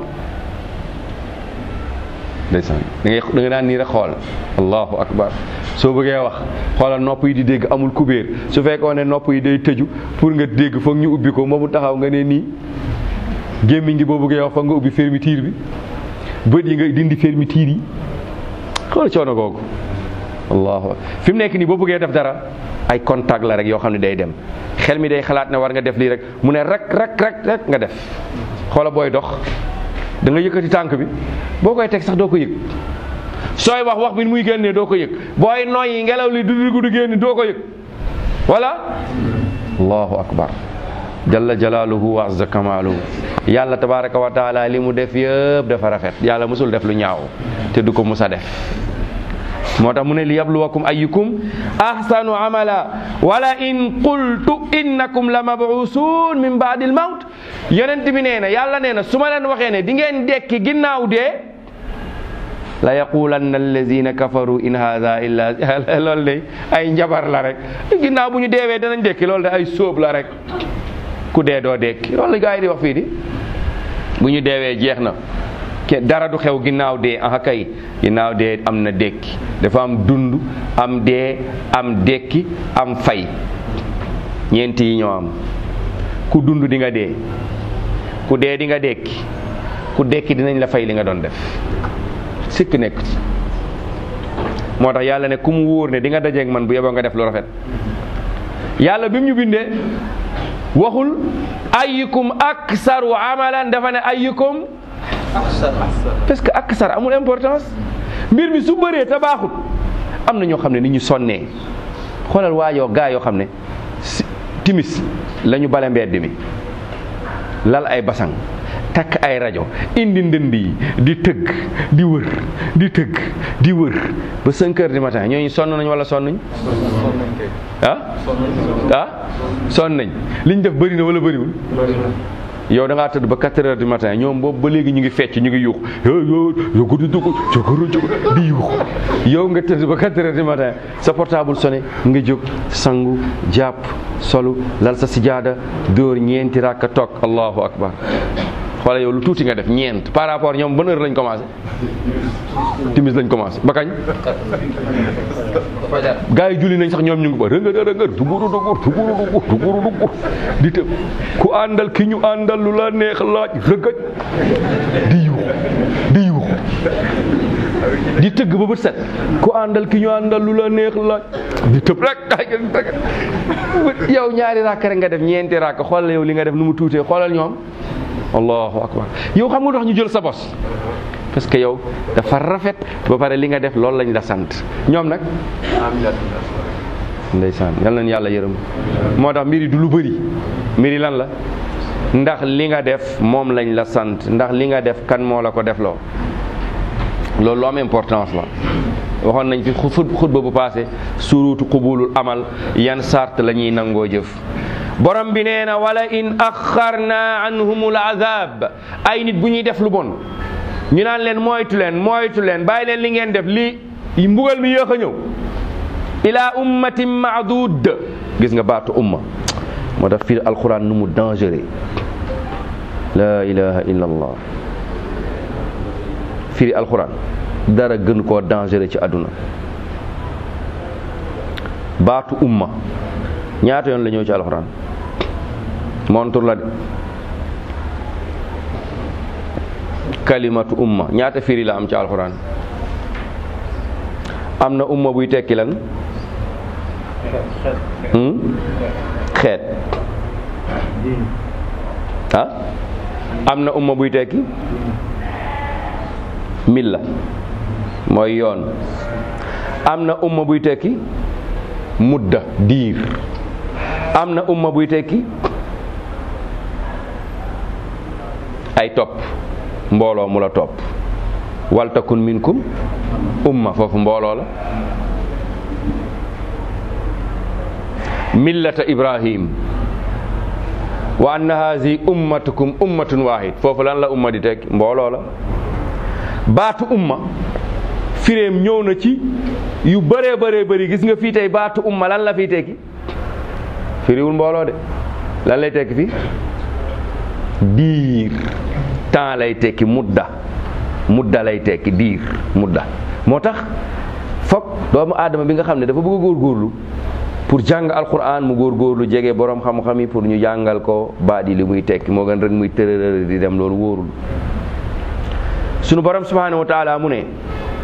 ndeysaan da ngay da nga daan nii rek xool allahu akbar soo bëggee wax xoolal nopp yi di dégg amul kubéer su fekkoon ne nopp yi day tëju pour nga dégg foog ñu ubbi ko moomu taxaw nga ne nii gémmiñ gi boo bëggee wax foog nga ubbi fermeture bi bët yi nga dindi fermeture yi xool coono googu allahu fi mu nekk nii boo bëggee def dara ay contact la rek yoo xam ne day dem xel mi day xalaat ne war nga def lii rek mu ne rek rek rek rek nga def xoola booy dox da nga yëkkati tànk bi boo koy teg sax doo ko yëg sooy wax wax bi muy génnee doo ko yëg booy noyyi ngelaw li du dugg du génn doo ko yëg voilà allahu akbar jalla jalaaluhu wa azza kamaaluhu yàlla tabaraka wa taala li mu def yëpp dafa rafet yàlla musul def lu ñaaw te du ko musa def moo tax mu ne li yabluwakum ayyukum ahsanu amala wala in qultu innakum la mabuusun min baadil mawt yonent bi nee na yàlla nee na su ma leen waxee ne di ngeen dekki ginnaaw dee la yaqulanna allazina kafaru in hadha illa loolu de ay njabar la rek ginnaaw bu ñu deewee danañ dekki loolu de ay sóob la rek ku dee doo dekki loolu la gaa yi di wax fii di bu ñu deewee jeex na ke dara du xew ginnaaw dee aha kay ginnaaw dee am na dekki dafa am dund am dee am dekki am fay ñeenti yi ñoo am ku dund di nga dee ku dee di nga dekki ku dekki dinañ la fay li nga doon def sikk nekk ci moo tax yàlla ne ku mu wóor ne di nga dajeeg man bu yeboo nga def lu rafet yàlla bi mu ñu bindee waxul ayyukum aksaru amalan dafa ne ayyukum parce que aksar amul importance mbir mi su bëree te baaxut am na ñoo xam ne ni ñu sonnee xoolal waajoo gaa yoo xam ne si timis la ñu bale mbedd mi lal ay basang takk ay rajo indi ndënd yi di tëgg di wër di tëgg di wër ba 5 heures du matin ñooñu sonn nañ wala sonn nañ ah ah sonn nañ liñ def bëri na wala bëriwul yow da ngaa tëdd ba 4 heures du matin ñoom boobu ba léegi ñu ngi fecc ñu ngi yuux yo yo yogo di dugg jogoro jóg di yuux yow nga tëdd ba 4 heures du matin sa portable sonné nga jóg sangu jàpp solu lal sa sijaada dóor ñeenti rakka toog allahu akbar xoola yow lu tuuti nga def ñeent par rapport ñoom ban heure lañ commencé timis lañ commencé ba kañ gaa yi julli nañ sax ñoom ñu ngi ba rëngër rëngër duguru dugur duguru dugur duguru dugur di tëb ku àndal ki ñu àndal lu la neex laaj rëgëj di yuux di yuux di tëgg ba bët set ku àndal ki ñu àndal lu la neex laaj di tëb rek ay tëgg yow ñaari ràkk rek nga def ñeenti ràkk xoolal yow li nga def nu mu tuutee xoolal ñoom allahu akbar yow xam nga tax ñu jël sa bos parce que yow dafa rafet ba pare li nga def loolu lañ la sant ñoom nag ndeysaan yal nañ yàlla yërëm moo tax mbiri du lu bëri mbiri lan la ndax li nga def moom lañ la sant ndax li nga def kan moo la ko def loo loolu lu am importance la waxoon nañ fi xutba bu passé surutu qubulul amal yan sart la ñuy nangoo jëf borom bi nee na wala in axarna anhumul azab ay nit bu ñuy def lu bon ñu naan leen moytu leen moytu leen bàyyi leen li ngeen def lii mbugal mi yéex a ñëw ila ummatin maadud gis nga baatu umma moo tax fii alquran nu mu dangereux la ilaha illa allah firi alquran dara gën koo dangereux ci àdduna baatu umma ñaata yoon la ñëw ci alquran montur la de kalimatu umma ñaata firi la am ci alquran am na umma buy tekki lan xeet ah am na umma buy tekki milla mooy yoon am na umma buy tekki mudda diir am na umma buy tekki ay topp mbooloo mu la topp waltakun minkum umma foofu mbooloo la millata ibrahim wa anna hazi ummatukum ummatun wahid foofu lan la umma di tekki mbooloo la baatu umma firéem ñëw na ci yu bëree bëree bëri gis nga fii tey baatu umma lan la fiy tekki firiwul mbooloo de lan lay tekki fii diir temps lay tekki mudda mudda lay tekki diir mudda moo tax foog doomu aadama bi nga xam ne dafa bëgg a góorgóorlu pour jàng alquran mu góorgóorlu jege borom xam-xam yi pour ñu jàngal ko baat yi li muy tekki moo gën rek muy tërërër di dem loolu wóorul sunu borom subhanahu wa taala mu ne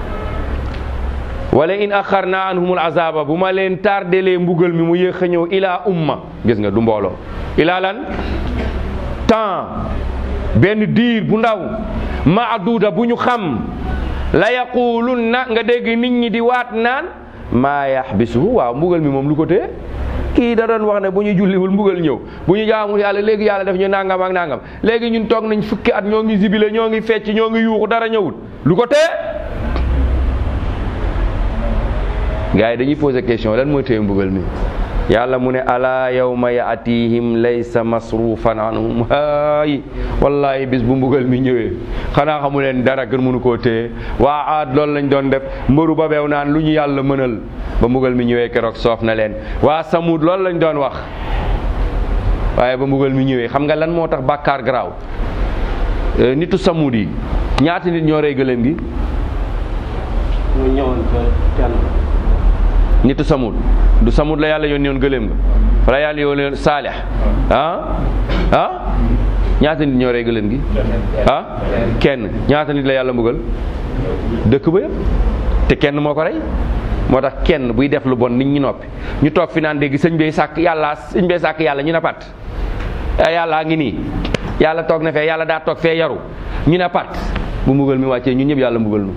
wala in axarna anhumul azaba bu ma leen tardelee mbugal mi mu yéex a ñëw ilaa umma gis nga du mbooloo ilaa lan temps benn diir bu ndaw maaduda bu ñu xam la yaqulunna nga dégg nit ñi di waat naan maa yaxbisuhu waaw mbugal mi moom lu ko tee kii da doon wax ne bu ñu julliwul mbugal ñëw bu ñu jaamul yàlla léegi yàlla def ñu nangam ak nangam léegi ñun toog nañ fukki at ñoo ngi zibile ñoo ngi fecc ñoo ngi yuuxu dara ñëwul lu ko tee gars yi dañuy poser question lan mooy téye mbugal mi yàlla mu ne ala yawma yaatihim laysa masrufan anhum haay wallahi bis bu mbugal mi ñëwee xanaa xamu leen dara gën mënu koo téye waa aad loolu lañ doon def mbëru ba beew naan lu ñu yàlla mënal ba mbugal mi ñëwee keroog soof na leen waa samud loolu lañ doon wax waaye ba mbugal mi ñëwee xam nga lan moo tax bàkkaar garaaw nitu samud yi ñaata nit ñoo rey gëléem gi ñu ñëwoon ba kenn nitu samud du samud la yàlla yónni woon gëléem ga fa la yàlla yónni woon saalix ah ah ñaata nit ñoo rey gëléem gi ah kenn ñaata nit la yàlla mbugal dëkk ba yëpp te kenn moo ko rey moo tax kenn buy def lu bon nit ñi noppi ñu toog fi naan dégg sëñ bee sàkk yàlla sëñ bee sàkk yàlla ñu ne pat yàllaa ngi nii yàlla toog na fee yàlla daa toog fee yaru ñu ne pat bu mbugal mi wàccee ñun ñëpp yàlla mbugal nu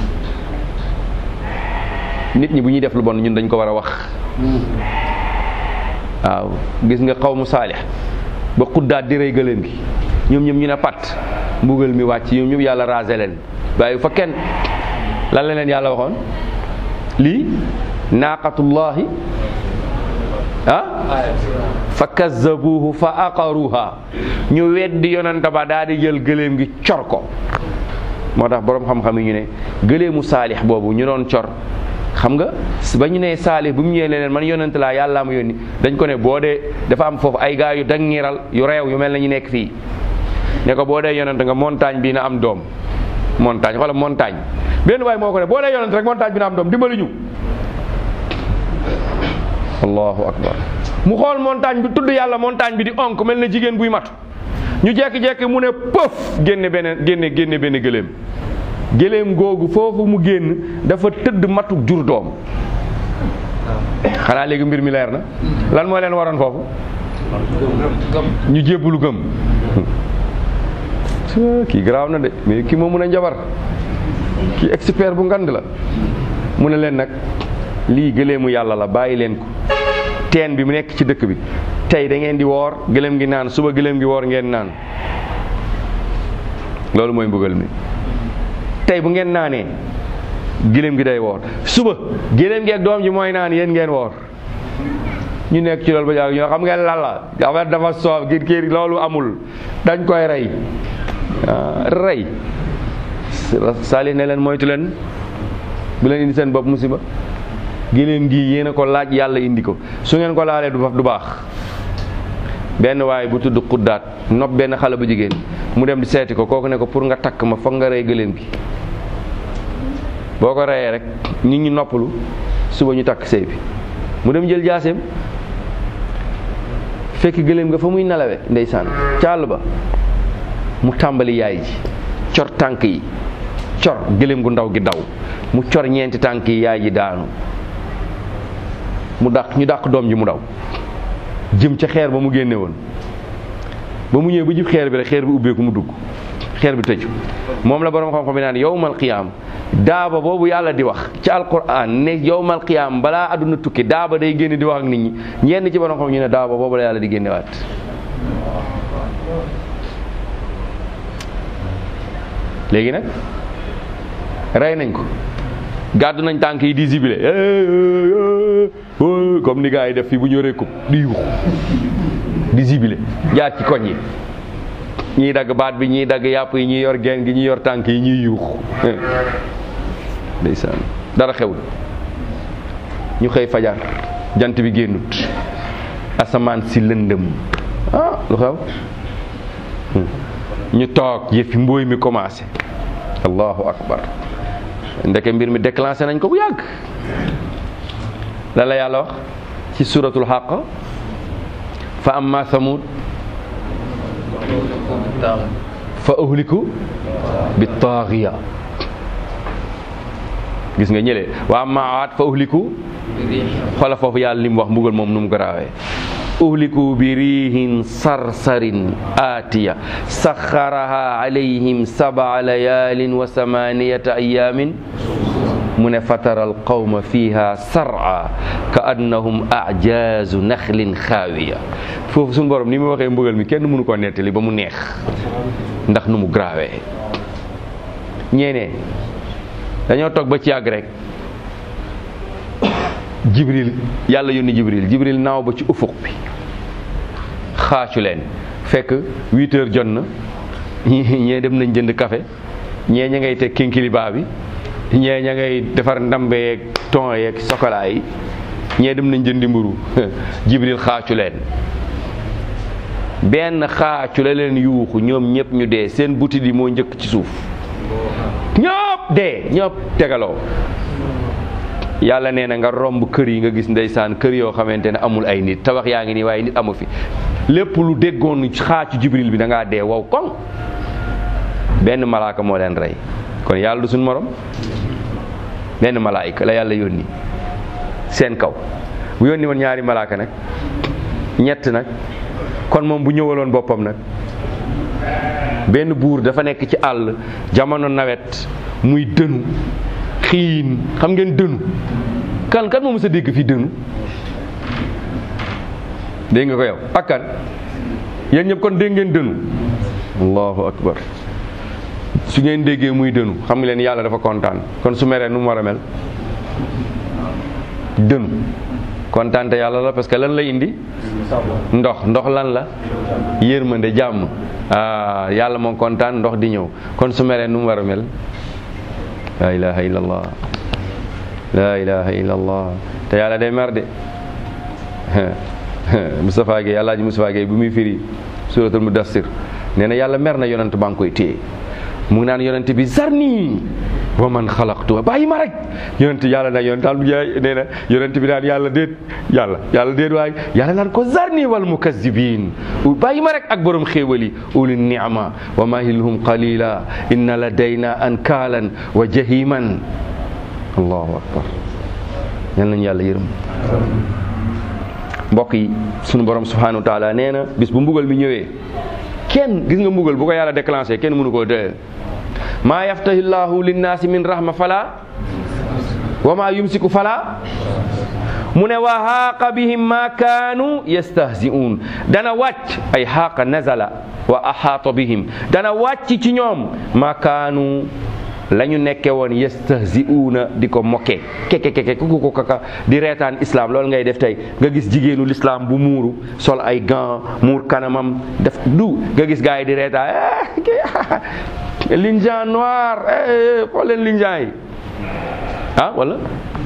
nit ñi bu ñuy def lu bon ñun dañ ko war a wax waaw gis nga xaw mu saalix ba xuddaat di rey gëléem gi ñoom ñoom ñu ne pat mbugal mi wàcc ñoom ñëpp yàlla raase leen bàyyi fa kenn lan la leen yàlla waxoon lii naaqatullahi ah fa kazzabuhu fa aqaruha ñu weddi yonanta ba daal di jël gëléem gi cor ko moo tax boroom xam-xam yi ñu ne gëléemu saalix boobu ñu doon cor xam nga ba ñu nee saalix bu mu ñëwee leen man yonent laa yàllaa ma yónni dañ ko ne boo dee dafa am foofu ay gaa yu dangiral yu reew yu mel na ñu nekk fii ne ko boo dee yonent nga montagne bi na am doom montagne wala montagne benn waay moo ko ne boo dee yonent rek montagne bi na am doom dimbali ñu allahu akbar mu xool montagne bi tudd yàlla montagne bi di onk mel na jigéen buy matu ñu jekki-jekki mu ne pëf génne beneen génne génne benn gëléem gëléem googu foofu mu génn dafa tëdd matu jur doom xanaa léegi mbir mi leer na lan moo leen waroon foofu ñu jébbulu gëm kii garaaw na de mais kii moo mun a njabar kii expert bu ngand la mu ne leen nag lii gëléemu yàlla la bàyyi leen ko teen bi mu nekk ci dëkk bi tey da ngeen di woor gëléem gi naan suba gëléem gi woor ngeen naan loolu mooy mbugal mi tey bu ngeen naanee gëléem gi day woor suba gëléem gi ak doom ji mooy naan yéen ngeen woor ñu nekk ci loolu ba jàg ñoo xam ngeen lan la dafa dafa soof ngir kii loolu amul dañ koy rey rey saalih ne leen moytu leen bu leen indi seen bopp musiba géléem gi yéen a ko laaj yàlla indi ko su ngeen ko laalee du du baax benn waaye bu tudd xuddaat nopp benn xale bu jigéen mu dem di seeti ko kooku ne ko pour nga takk ma foog nga rey gëléem gi boo ko reyee rek nit ñi noppalu suba ñu takk sëy bi mu dem jël jaaseem fekk gëléem nga fa muy nelawe ndeysaan càll ba mu tàmbali yaay ji cor tànk yi cor gëléem gu ndaw gi daw mu cor ñeenti tànk yi yaay ji daanu mu dàq ñu dàq doom ji mu daw jëm ca xeer ba mu génne woon ba mu ñëwee ba jub xeer bi rek xeer bi ubbeeku mu dugg xeer bi tëju moom la borom xam-xam bi naan yowmal qiyaam daaba boobu yàlla di wax ci alquran ne yowmal qiyaam balaa àdduna tukki daaba day génn di wax ak nit ñi ñenn ci borom xam ñu ne daaba boobu la yàlla di génnewaat léegi nag rey nañ ko gàddu nañ tànk yi di zibile comme ni gars yi def fii bu ñu yoree ko di yuux di zibile jaar ci koñ yi ñiy dagg baat bi ñiy dagg yàpp yi ñiy yor geen gi ñiy yor tànk yi ñuy yuux ndeysaan dara xewul ñu xëy fajar jant bi génnut asamaan si lëndëm ah lu xew ñu toog yëfi mbooy mi commencé allahu akbar ndeke mbir mi déclenché nañ ko bu yàgg la la yàlla wax ci suratul xaq fa amma samud fa uhliku bi taaxiya gis nga ñële wa amma aad fa uhliku xoola foofu yàlla li mu wax mbugal moom nu mu garaawee uhliku bi riihin sarsarin aatiya saxaraha alayhim sabaa layaalin wa samaniyata ayaamin mu ne fataral qawma fiha sar'a ka annahum ajaazu naxlin xaawiya foofu suñu borom ni mu waxee mbugal mi kenn mënu koo nettali ba mu neex ndax nu mu graawee ñeene dañoo toog ba ci yàgg rek jibril yàlla yónni jibril jibril naaw ba ci ufuq bi xaacu leen fekk huit heures jot na ñee dem nañ jënd café ñee ña ngay teg kinkiliba bi ñee ña ngay defar ndambe yeeg ton yeeg chocolat yi ñee dem nañ jëndi mburu jibril xaacu leen benn xaacu la leen yuuxu ñoom ñëpp ñu dee seen butit yi moo njëkk ci suuf ñëpp dee ñëpp tegaloo yàlla nee na nga romb kër yi nga gis ndeysaan kër yoo xamante ne amul ay nit tabax yaa ngi nii waaye nit amu fi lépp lu déggoon xaacu jibril bi da ngaa dee wow koŋ benn malaaka moo leen rey kon yàlla du suñ morom benn malaayika la yàlla yónni seen kaw bu yónni woon ñaari malaaka nag ñett nag kon moom bu ñëwaloon boppam nag benn buur dafa nekk ci àll jamono nawet muy dënu xiin xam ngeen dënu kan kan moo mës a dégg fii dënu dégg nga ko yow ak kan yéen ñëpp kon dégg ngeen dënu allahu akbar su ngeen déggee muy dënu xam nga leen yàlla dafa kontaan kon su meree nu mu war a mel dënu kontaan te yàlla la parce que lan la indi ndox ndox lan la yërmande jàmm ah yàlla moom kontaan ndox di ñëw kon su meree nu mu war a mel la ilaha illallah la ilaha illallah te yàlla day mer de Moustapha Gueye Alaaji Moustapha Gueye bu muy firi suratul mudassir nee na yàlla mer na yonent baa ngi koy téye mu ngi naan yonent bi zarni wa man xalaqtu bàyyi ma rek yonent yàlla nag yonent daal nee na yonent bi naan yàlla déet yàlla yàlla déet waaye yàlla naan ko zarni wal mukazzibin bàyyi ma rek ak borom xéewal yi uli ni'ma wa mahilhum qalila inna ladayna ankaalan wa jahiman allahu akbar yal nañu yàlla yërëm mbokk yi sunu borom subhanahu wa taala nee na bis bu mbugal mi ñëwee kenn gis nga mbugal bu ko yàlla déclenché kenn mënu koo dee maa yaftahi llahu linnaasi min rahma fala wa maa yumsiku fala mu ne wa haaqa bihim ma kaanu yastahzi'uun dana wàcc ay haaqa nazala wa ahaata bihim dana wàcc ci ñoom ma kaanu la ñu nekke woon yastahzi'uuna di ko mokke keke keke kuku ko kaka di reetaan islam loolu ngay def tey nga gis jigéenu l'islam bu muuru sol ay gants muur kanamam def du nga gis gars yi di reetaan linjan noir xool leen linjan yi ah wala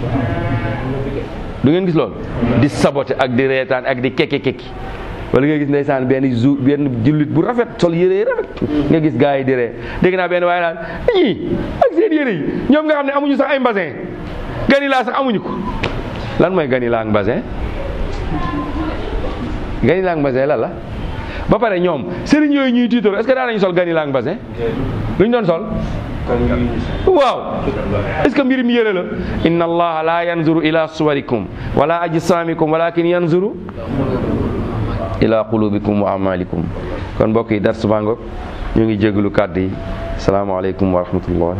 du ngeen gis loolu di saboté ak di reetaan ak di keke keki wala nga gis ndeysaan benn jou benn jullit bu rafet sol yére yi rafet nga gis gars yi di ree dégg naa benn waaye naan ñii ak seen yére yi ñoom nga xam ne amuñu sax ay mbasin ganilaa sax amuñu ko lan mooy ganilaa ak mbasin ganilaa ak mbasin lan la ba pare ñoom sëriñ yooyu ñuy tiitoo est-ce que daan nañu sol ganilaa ak mbasin lu ñu doon sol waaw est-ce que mbir mi yére la inna allaha la yanzuru ila suwarikum wala ajsamikum walakin yanzuru ila qulubikum wa amalikum kon mbokk yi dar subango ñu ngi jégalu kàddu yi salaamaaleykum wa rahmatullah